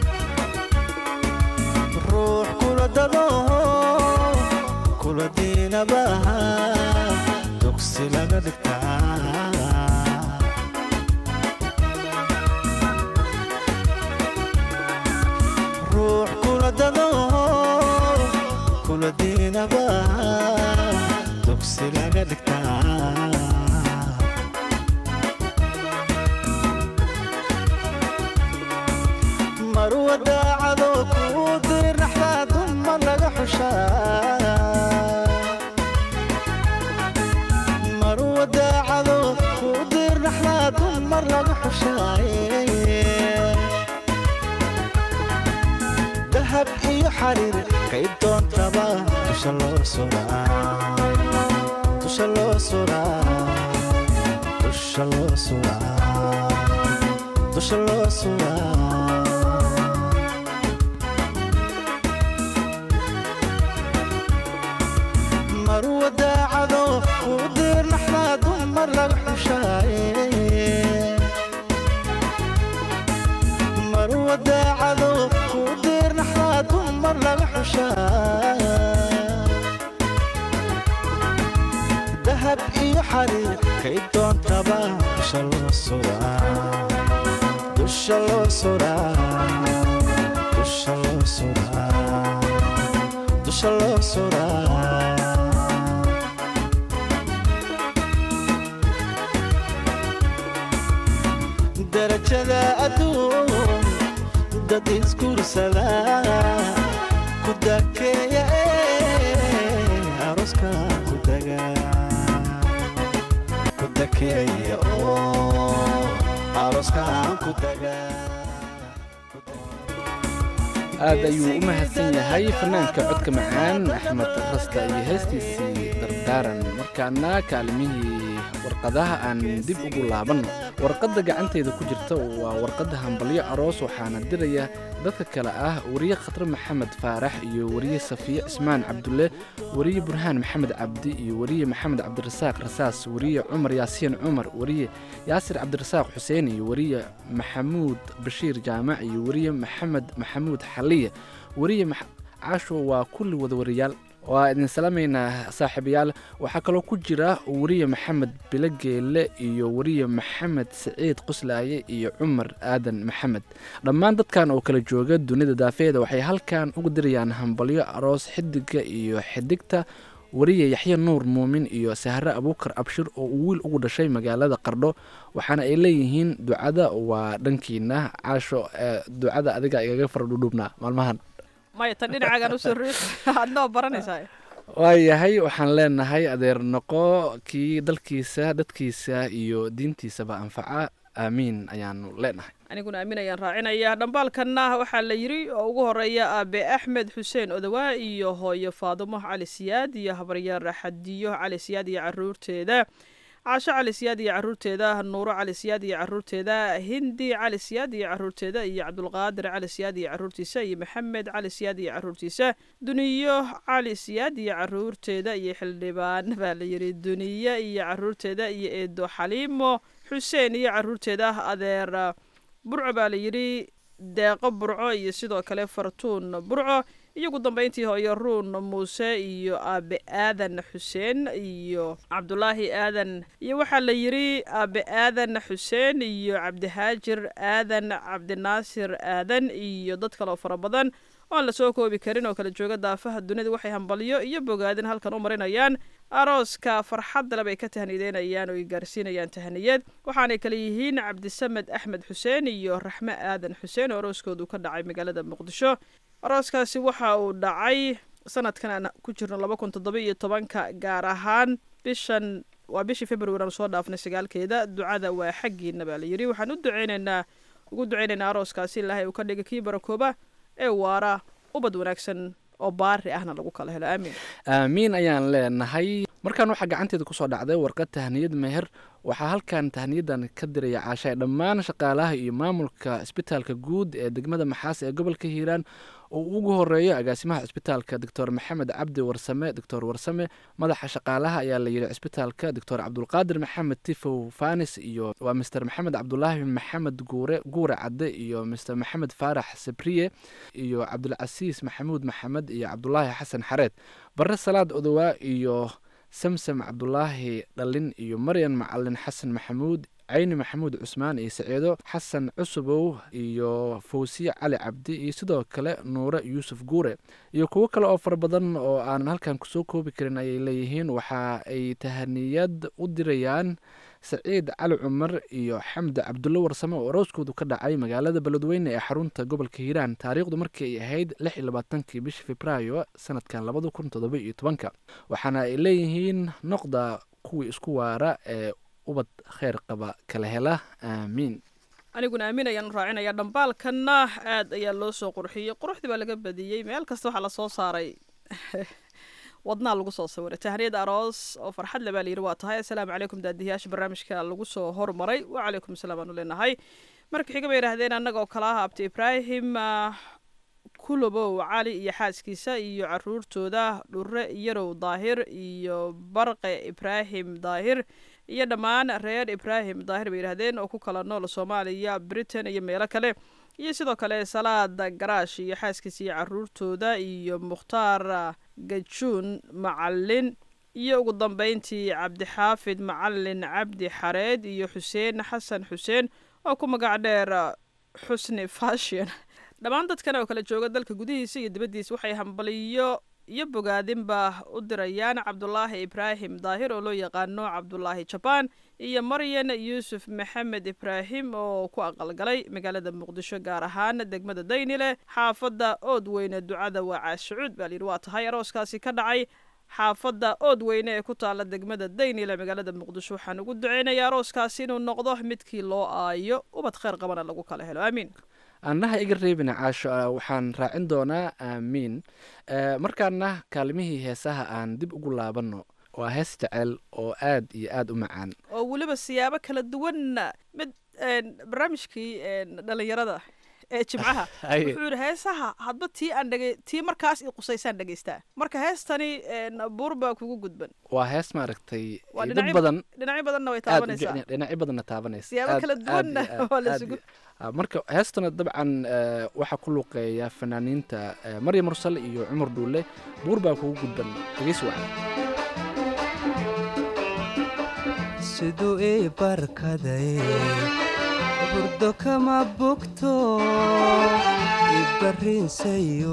S12: ruux kula dado kula diinabaha dugsi laga dhigtaa ruux kula dado kula diinabaha dugsi laga dhigtaa marwa daacado kuu diri naxdaa dumar laga xushaa marwa daacado kuu diri naxdaa dumar laga xushaaye dahab iyo xariir kay doontaba dusha loo suraa dusha loo suraa dusha loo suraa dusha loo suraa marwa daacado kuu dir naxdaa dumar laga xushaaye marwa daacado kuu dir naxdaa dumar laga xushaa dahab iyo xariir kay doontaba dusha loo suraa dusha loo suraa dusha loo suraa dusha loo suraa darajada adduun dad iskursada ku dakeeya ee aroska ku daga ku dakeeya oo aroskan ku daga
S9: aad ayuu u mahadsan yahay fanaanka codka macaan axmed rasta iyo heestiisii dardaaran markaana kaalimihii warqadaha aan dib ugu laabanno warqadda gacantayda ku jirta waa warqadda hambalyo aroos waxaana diraya dadka kale ah wariye khatre maxamed faarax iyo wariye safiye cismaan cabdulle wariye burhaan maxamed cabdi iyo wariye maxamed cabdirasaaq rasaas wariye cumar yaasiin cumar wariye yaasir cabdirasaaq xuseen iyo wariye maxamuud bashiir jaamac iyo wariye maxamed maxamuud xaliye wariye caasho waa kulli wada wariyaal waa idin salaamaynaa saaxiibayaal waxaa kaloo ku jira wariye maxamed bilogeelle iyo wariye maxamed siciid quslaaye iyo cumar aadan maxamed dhammaan dadkan oo kala jooga dunida daafeeda waxay halkan uga dirayaan hambalyo aroos xidiga iyo xidigta wariye yaxye nuur muumin iyo sahre abuukar abshir oo uu wiil ugu dhashay magaalada qardho waxaana ay leeyihiin ducada waa dhankiina caasho ducada adiga igaga faradhudhubnaa maalmahan
S8: maya tan dhinacaagaan usoo riix adnoo baranaysaa
S9: waayahay waxaan leenahay adeer noqo kii dalkiisa dadkiisa iyo diintiisaba anfaca aamiin ayaanu leenahay
S8: aniguna aamin ayaan raacinaya dhambaalkanna waxaa la yidri oo ugu horeeya aabe axmed xuseen odawaa iyo hooyo faadumo cali siyaad iyo habaryaar xadiyo cali siyaad iyo caruurteeda caasho cali siyaad iyo caruurteeda nuuro cali siyaad iyo caruurteeda hindi cali siyaad iyo caruurteeda iyo cabdulqaadir cali siyaad iyo caruurtiisa iyo maxamed cali siyaad iyo caruurtiisa duniyo cali siyaad iyo caruurteeda iyo xildhibaan baa la yidhi duniye iyo caruurteeda iyo eedo xaliimo xuseen iyo caruurteeda adeer burco baa la yidhi deeqo burco iyo sidoo kale fartuun burco iyo ugu dambeyntii hooyo ruun muuse iyo aabe aadan xuseen iyo cabdulaahi aadan iyo waxaa la yidhi aabe aadan xuseen iyo cabdihaajir aadan cabdinaasir aadan iyo dad kaloo fara badan oo aan lasoo koobi karin oo kala jooga daafaha dunida waxay hambalyo iyo bogaadin halkan u marinayaan arooska farxadda leb ay ka tahniideynayaan oo ay gaarsiinayaan tahniyad waxaanay kale yihiin cabdisamed axmed xuseen iyo raxme aadan xuseen oo arooskoodu ka dhacay magaalada muqdisho arooskaasi waxa uu dhacay sanadkan aan ku jirno laba kun toddoba iyo tobanka gaar ahaan bishan waa bishii february aan soo dhaafnay sagaalkeeda ducada waa xaggiina baa la yidhi waxaan u duceynaynaa ugu duceynaynaa arooskaasi ilaahay uu ka dhiga kii barakooba ee waara ubad wanaagsan oo baari ahna lagu kala helo aamiin
S9: aamiin ayaan leenahay markaan waxaa gacanteeda kusoo dhacday warqad tahniyad meher waxaa halkan tahniyadan ka diraya caashaay dhammaan shaqaalaha iyo maamulka isbitaalka guud ee degmada maxaas ee gobolka hiiraan oo ugu horeeyo agaasimaha cisbitaalka doctor maxamed cabdi warsame doctor warsame madaxa shaqaalaha ayaa la yidhi cisbitaalka doctor cabdulqaadir maxamed tifow fanis iyo waa mister maxamed cabdulaahi maxamed guure guure cadde iyo mister maxamed faarax sabriye iyo cabdulcasiis maxamuud maxamed iyo cabdulaahi xasan xareed bare salaad odowaa iyo samsam cabdulaahi dhalin iyo maryan macalin xasan maxamuud cayni maxamuud cusmaan iyo saciido xasan cusubow iyo fawsiye cali cabdi iyo sidoo kale nuure yuusuf guure iyo kuwo kale oo fara badan oo aanan halkan kusoo koobi karin ayay leeyihiin waxa ay tahaniyad u dirayaan saciid cali cumar iyo xamdi cabdulle warsame oo arooskoodu ka dhacay magaalada beledweyne ee xarunta gobolka hiiraan taariikhdu markii ay ahayd lix iyo labaatankii bishii februaayo sanadkan labada kun toddoba iyo tobanka waxaana ay leeyihiin noqda kuwii isku waara ee ubad kheyr qaba kala hela aamiin
S8: aniguna aamin ayaan raacinaya dhambaalkanna aad ayaa loo soo qurxiyey quruxdii baa laga badiyey meel kasta waxaa lasoo saaray wadnaa lagu soo sawiray tahniyad aroos oo farxad le baa layidhi waa tahay assalaamu calaykum daadiyayaasha barnaamijka lagu soo hormaray wacalaykum asalaam aanu leenahay marka xiga bay yidhaahdeen annaga oo kala ah abti ibraahim kulobow cali iyo xaaskiisa iyo caruurtooda dhure yarow daahir iyo barqe ibraahim daahir iyo dhammaan reer ibraahim daahir bay yidhahdeen oo ku kala nool soomaaliya britain iyo meelo kale iyo sidoo kale salaada garaash iyo xaaskiisa iyo caruurtooda iyo mukhtaar gajuun macalin iyo ugu dambeyntii cabdixaafid macalin cabdi xareed iyo xuseen xasan xuseen oo ku magac dheer xusni fashion dhammaan dadkan oo kala jooga dalka gudihiisa iyo dibaddiisa waxay hambaliyo iyo bogaadinba u dirayaan cabdulaahi ibraahim daahir oo loo yaqaano cabdulaahi jabaan iyo maryan yuusuf maxamed ibraahim oo ku aqalgalay magaalada muqdisho gaar ahaan degmada daynile xaafadda ood weyne ducada waa caashucuud baa layidhi waa tahay arooskaasi ka dhacay xaafadda ood weyne ee ku taala degmada daynile magaalada muqdisho waxaan ugu duceynaya arooskaasi inuu noqdo midkii loo aayo ubad kheyr qabana lagu kala helo aamiin
S9: annaha iga reebina caasho ah, waxaan raacin doonaa aamiin Eh, markaana kaalmihii heesaha aan dib ugu laabanno waa hees jecel oo aad iyo aad u macaan
S8: oo weliba siyaabo kala duwanna mid een, barnaamijkii een, dhalinyarada ee jimcaha
S9: Haye.
S8: wuxuu yidhi heesaha hadba tii aan dhege tii markaas i qusaysaan dhegaystaa marka heestani een, buur baa kugu gudban
S9: waa hees maaragtay
S8: waa
S9: dad
S8: dhinacyo
S9: badan
S8: dhinacyo badanna way
S9: aad u
S8: taabanaysaa
S9: jecel- dhinacyo badanna taabanaysa
S8: siyaabo
S9: Aad-
S8: kala
S9: aad
S8: duwanna
S9: iyo aad-
S8: waa la
S9: aad
S8: isugu
S9: iyo- Ah, marka heestana dabcan eh, waxaa ku luuqeeya fanaaniinta eh, maryam mursal iyo cumar dhuule buur baa kugu gudban dhegeysi wacan
S12: siduu ii barkaday hurdo kama bogto ibarrinsayo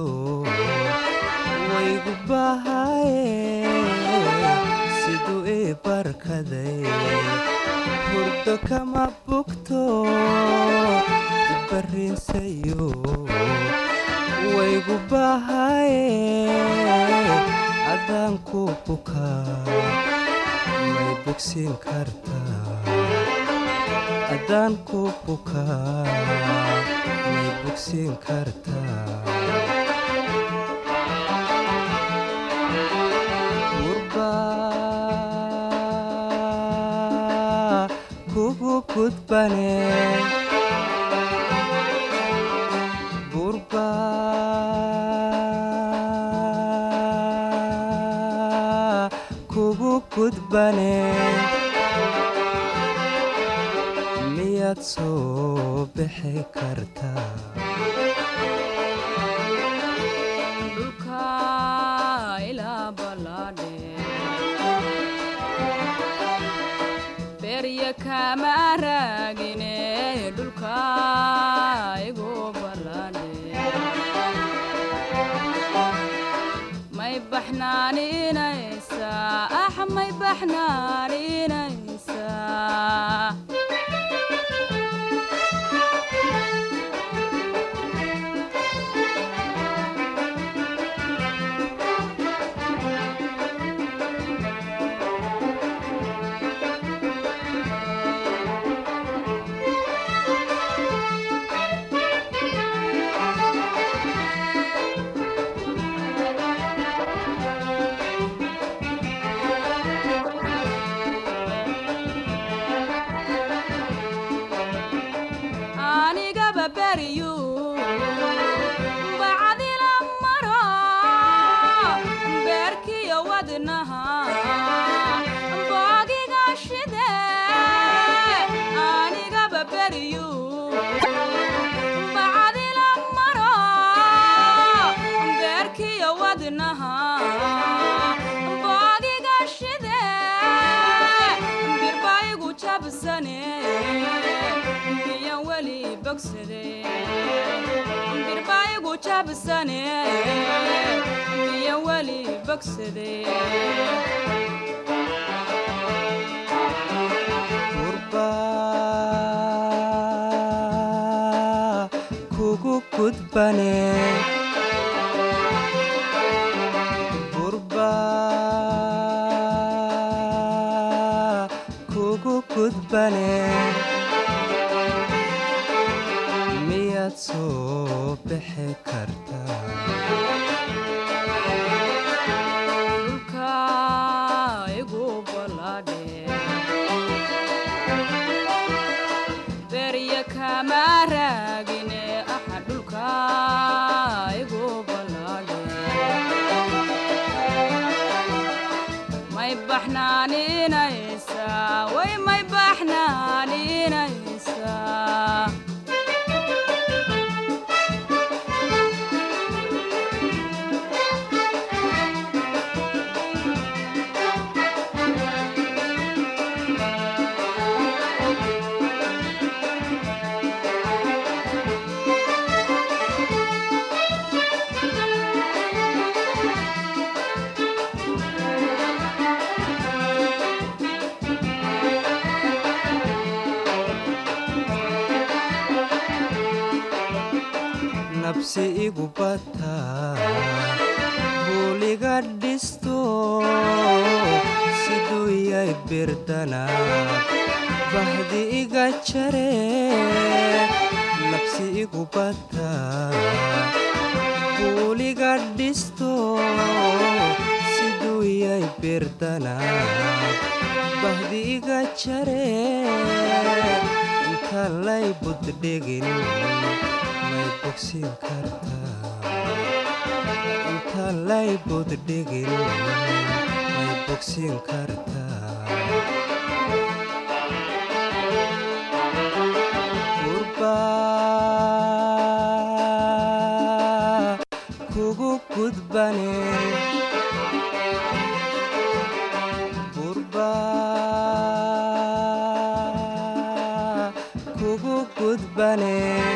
S12: waygu bahaye siduu ii barkaday hurdo kama bogto ibarrinsayo waygu bahaye adaan ku bukaa may bogsiin kartaa haddaan ku bukaa may bogsiin kartaa gurbaa kugu gudbane gurbaa kugu gudbane miyaad soo bixi kartaa
S13: dhulka ilaa ballaadhe berya kama raagine dhulka igu ballaadhe may baxnaaninaysaa ax may baxnaaninaysaa anigaba beriyu bacdila maro beerkiyo wadnaha boogiga shide anigaba beriyu bacdila maro beerkiyo wadnaha boogiga shide birbaigu jabsane miyan weli bogsade birbaigu jabsane miyan weli bogsade
S12: gurbaa kugu gudbane gurbaa kugu gudbane miyaad soo bixi kartaa
S13: dhulka igu ballaadhe berya kama raagine axa dhulka igu ballaadhe may baxnaaninaysaa way may baxnaaninaysaa
S14: nabsi igu bataa buuliga dhisto siduu yay birdanaab bahdi iga jare nabsi igu bataa buuliga dhisto siduu yay birdanaab bahdi iga jare inta lay buddhigin may bogsiin kartaa inta lay buddhigin may bogsiin kartaa gurbaa kugu gudbane gurbaa kugu gudbane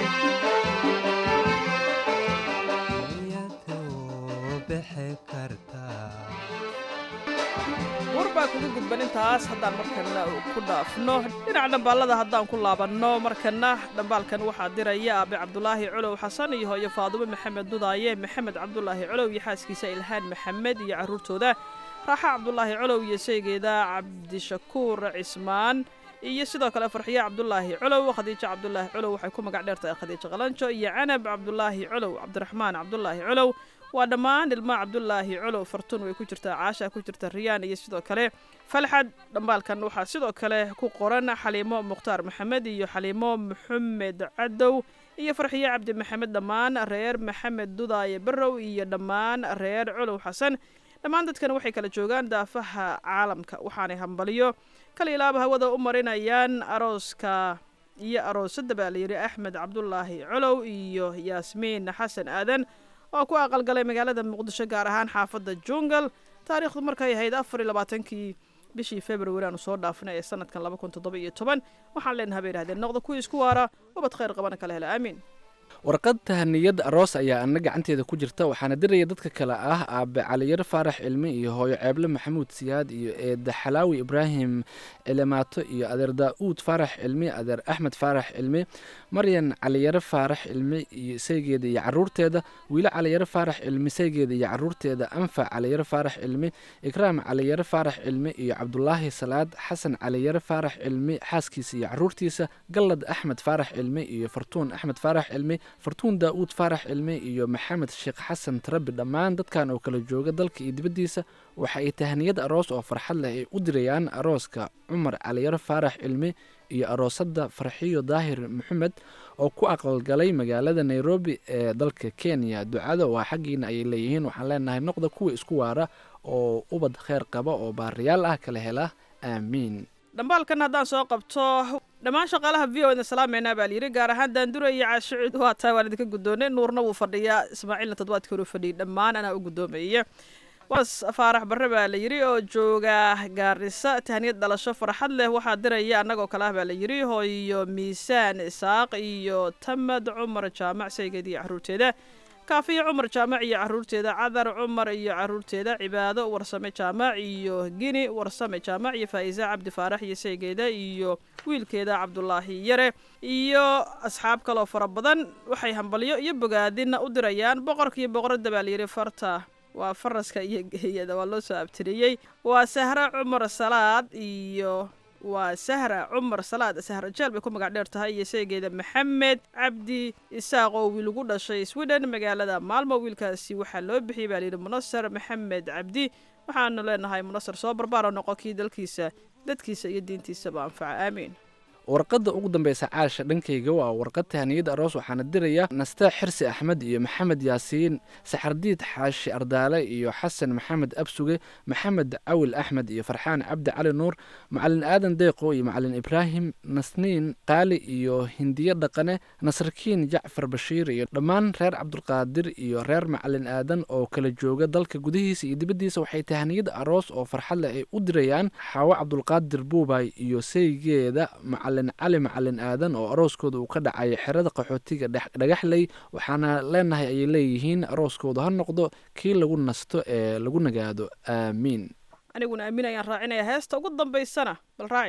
S8: warbaa kuga gudban intaas haddaan markana ku dhaafno dhinaca dhambaalada haddaan ku laabanno markana dhambaalkan waxaa diraya aabe cabdulaahi colow xasan iyo hooyo faadumo maxamed dudaaye maxamed cabdulaahi colow iyo xaaskiisa ilhaan maxamed iyo carruurtooda raaxa cabdulaahi colow iyo saygeeda cabdishakuur cismaan iyo sidoo kale farxiye cabdulaahi colow khadiijo cabdulaahi colow waxay ku magac dheertahay khadiijo qalanjo iyo canab cabdulaahi colow cabdiraxmaan cabdulaahi colow waa dhammaan ilmaa cabdulaahi colow fartuun way ku jirtaa caasha ku jirta riyaan iyo sidoo kale falxad dhambaalkan waxaa sidoo kale ku qoran xaliimo mukhtaar maxamed iyo xaliimo maxamed cadow iyo farxiye cabdi maxamed dhammaan reer maxamed dudaaye barrow iyo dhammaan reer colow xasan dhammaan dadkan waxay kala joogaan daafaha caalamka waxaanay hambaliyo kala ilaaba hawada u marinayaan arooska iyo aroosadda baa layidhi axmed cabdulaahi colow iyo yaasmiin xasan aadan oo ku aqalgalay magaalada muqdisho gaar ahaan xaafadda jungal taariikhdu markay ahayd afar iyo labaatankii bishii februari aanu soo dhaafnay ee sanadkan laba kun toddoba iyo toban waxaan leenahay bay yidhahdeen noqda kuwii isku waara ubad khayr qabana kala hela aamiin
S9: warqad tahaniyad aroos ayaa ana gacanteeda ku jirta waxaana diraya dadka kale ah aabe caliyar faarax cilmi iyo hooyo ceeble maxamuud siyaad iyo eeda xalaawi ibraahim cilimaato iyo adeer daa'uud faarax cilmi adeer axmed faarax cilmi maryan caliyare faarax cilmi iyo saygeeda iyo caruurteeda wiilo caliyare faarax cilmi saygeeda iyo caruurteeda anfac caliyare faarax cilmi ikraam caliyare faarax cilmi iyo cabdulaahi salaad xasan caliyare faarax cilmi xaaskiisa iyo caruurtiisa gallad axmed faarax cilmi iyo fartuun axmed faarax cilmi fartuun daa'uud faarax cilmi iyo maxamed sheekh xasan tarabi dhammaan dadkan oo kala jooga dalka iyo dibaddiisa waxa ay tahaniyad aroos oo farxad leh ay u dirayaan arooska cumar caliyare faarax cilmi iyo aroosadda farxiyo daahir maxamed oo ku aqalgalay magaalada nairobi ee dalka kenya ducada waa xaggiina ayay leeyihiin waxaan leenahay noqda kuwa isku waara oo ubad kheyr qaba oo baariyaal ah kala hela aamiin
S8: dhambaalkan haddaan soo qabto dhammaan shaqaalaha v o idin salaameynaa baa layidhi gaar ahaan daandura iyo caashicuud waa tahay waan idinka guddoonay nuurna wuu fadhiyaa ismaaciilna toddobaadkii hore fadhiyay dhammaan anaa u guddoomaya was faarax barre baa la yidhi oo jooga gaarisa tahniyad dhalasho farxad leh waxaa diraya annagoo kale ah baa la yidhi hooyo miisaan isaaq iyo tamad cumar jaamac saygeed iyo caruurteeda kaafiyo cumar jaamac iyo caruurteeda cadar cumar iyo caruurteeda cibaado warsame jaamac iyo gini warsame jaamac iyo faa'iisa cabdi faarax iyo saygeeda iyo wiilkeeda cabdulaahi yare iyo asxaab kaloo fara badan waxay hambalyo iyo bogaadina u dirayaan boqorka iyo boqoradda baa layidhi farta waa faraska iyo geeyada waa loo soo abtiriyey waa sahra cumar salaad iyo waa sahra cumar salaad sahra jeel bay ku magac dheer tahay iyo seegeeda maxamed cabdi isaaq oo wiil ugu dhashay sweden magaalada maalmo wiilkaasi waxaa loo bixiyey baa layidhi munasar maxamed cabdi waxaanu leenahay munasar soo barbaara noqo kii dalkiisa dadkiisa iyo diintiisaba anfaca aamiin
S9: warqadda ugu dambeysa caasha dhankayga waa warqad tahaniyad aroos waxaana diraya nastaa xirsi axmed iyo maxamed yaasiin saxardiid xaashi ardaale iyo xasan maxamed absuge maxamed cawil axmed iyo farxaan cabdi cali nuur macalin aadan deeqo iyo macalin ibraahim nasniin qaali iyo hindiye dhaqane nasrakiin jacfar bashiir iyo dhammaan reer cabdulqaadir iyo reer macalin aadan oo kala jooga dalka gudihiisa iyo dibaddiisa waxay tahaniyad aroos oo farxad leh ay u dirayaan xaawo cabdulqaadir buubay iyo saygeeda macalin cali macalin aadan oo arooskooda uu ka dhacay xerada qaxootiga dhagaxley waxaana leenahay ayay leeyihiin arooskooda ha noqdo kii lagu nasto ee lagu nagaado aamiin
S8: aniguna aamin ayaan raacinaya heesta ugu dambaysana bal raaci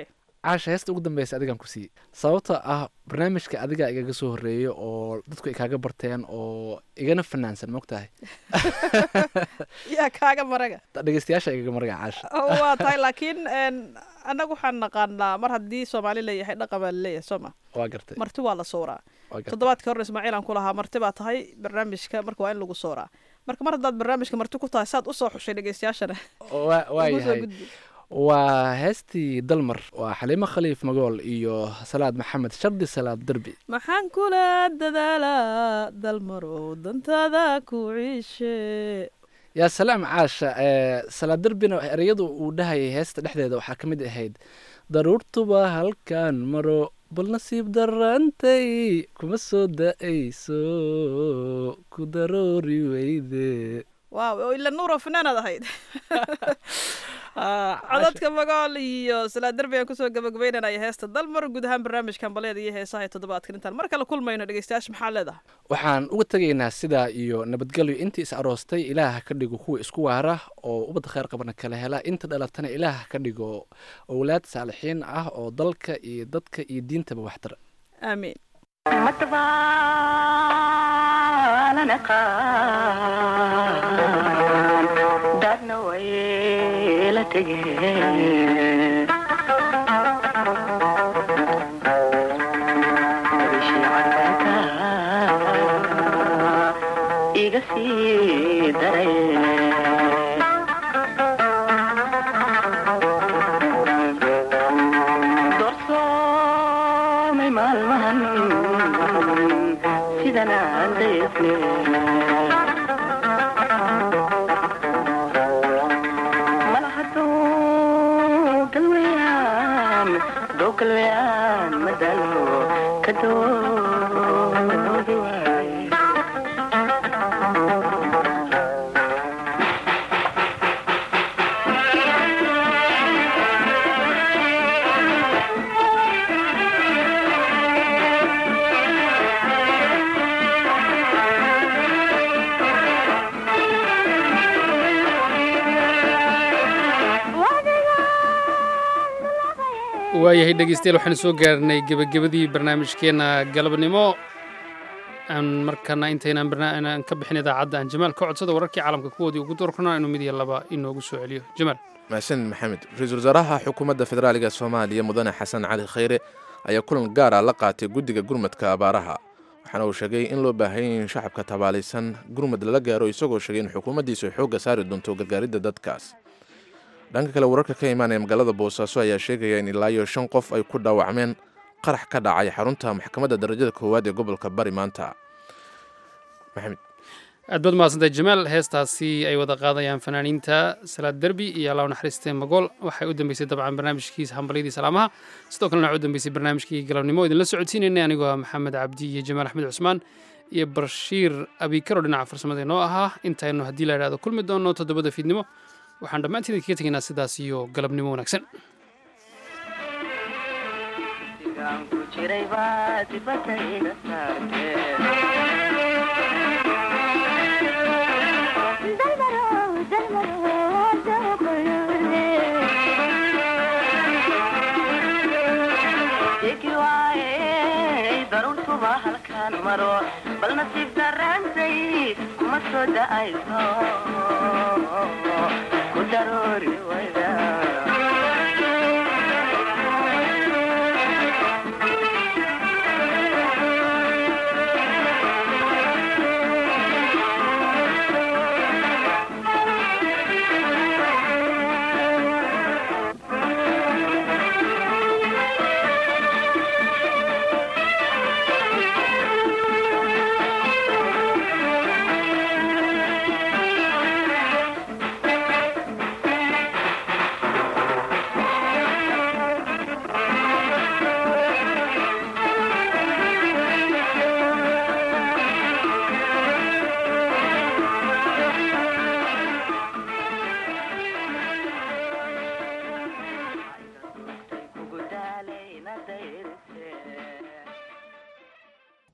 S9: caasha heesta ugu dambeysa adigan ku siiyey sababtoo ah barnaamijka adiga igaga soo horeeyo oo dadku ay kaaga barteen oo igana fanaansan mogtahay
S8: yaa kaaga maraga
S9: dhegeystayaasha igaga maraga caasha
S8: waa tahay laakiin een, annagu waxaan naqaanaa mar haddii soomaali leeyahay dhaqan baa laleeyahay soo ma
S9: waa gartay
S8: marti waa la sooraa
S9: waa gartay
S8: toddobaadkii hore ismaaciil aan ku lahaa marti baa tahay barnaamijka marka waa in lagu sooraa marka mar haddaad barnaamijka marti ku tahay saad usoo xushay dhegeystayaashana
S9: waa waa
S8: ugu soo
S9: yahay
S8: gudbi.
S9: waa heestii dalmar waa xaliimo khaliif magool iyo salaad maxamed shardi salaad derbi
S8: maxaan kula dadaalaa dalmarow dantaada ku ciishe
S9: yaa salaam caasha ee salaad derbina ereyadu uu dhahayay heesta dhexdeeda waxaa ka mid ahayd daruurtuba halkan maro bal nasiib darantay kuma soo da-ayso ku daroori weyde
S8: waaw oo ila nuuro fanaanaad ahayd codadka magool iyo salaad derbi aan kusoo gabagabeynanaya heesta dalmar guud ahaan barnaamijkan baleeda iyo heesaha ee toddobaadkan intaan mar kale kulmayno dhegeystayaasha maxaa leedahay
S9: waxaan uga tegaynaa sidaa iyo nabadgelyo intii is aroostay ilaah ha ka dhigo kuwa isku waara oo ubadda kheyr qabana kala hela inta dhalatana ilaah ha ka dhigo owlaad saalixiin ah oo dalka iyo dadka iyo diintaba waxtara
S8: aamiin
S11: dadna way la tegeen iga sii daray doorsoomay maalmahan sidan aan daysne malahado galweyaan doo galweyaan madalo kadoodi waaye
S2: waayahay dhegeystayaal waxaan soo gaarnay gebagabadii barnaamijkeena galabnimo aan markana intaynaan barna- inaan ka bixin idaacadda aan jamaal ka codsada wararkii caalamka kuwoodii ugu doorkana inuu mid iyo laba inoogu soo celiyo jamaal
S1: mahadsan maxamed ra-iisul wasaaraha xukuumadda federaaliga soomaaliya mudane xasan cali khayre ayaa kulan gaar ah la qaatay guddiga gurmadka abaaraha waxaana uu sheegay in loo baahan yahay in shacabka tabaalaysan gurmad lala gaaro isagoo sheegay in xukuumaddiisu ay xoogga saari doonto gargaaridda dadkaas dhanka kale wararka ka imaanaya magaalada boosaaso ayaa sheegaya in ilaa iyo shan qof ay ku dhaawacmeen qarax ka dhacay xarunta maxkamadda darajada koowaad ee gobolka bari maanta maxamed
S2: aad baad mahadsantahay jamaal heestaasi ay wada qaadayaan fanaaniinta salaad derbi iyo allah u naxariistee magool waxay u dambeysay dabcan barnaamijkiisa hambalyadii salaamaha sidoo kalena waxay u dambeysay barnaamijkii galabnimo idinla socodsiinaynay anigoo ah maxamed cabdi iyo jamaal axmed cusmaan iyo bashiir abikaro dhinaca farsamada inoo ahaa intaynu haddii la idhahdo kulmi doono toddobada fiidnimo waxaan dhammaantiin idinkaga tegaynaa sidaas iyo galabnimo wanaagsan
S11: ku jiray baa dibadda iga saartee Degi waaye daruurtuba halkaan maro bal nasiib darantay kuma soo da'ayso ku daroori wayda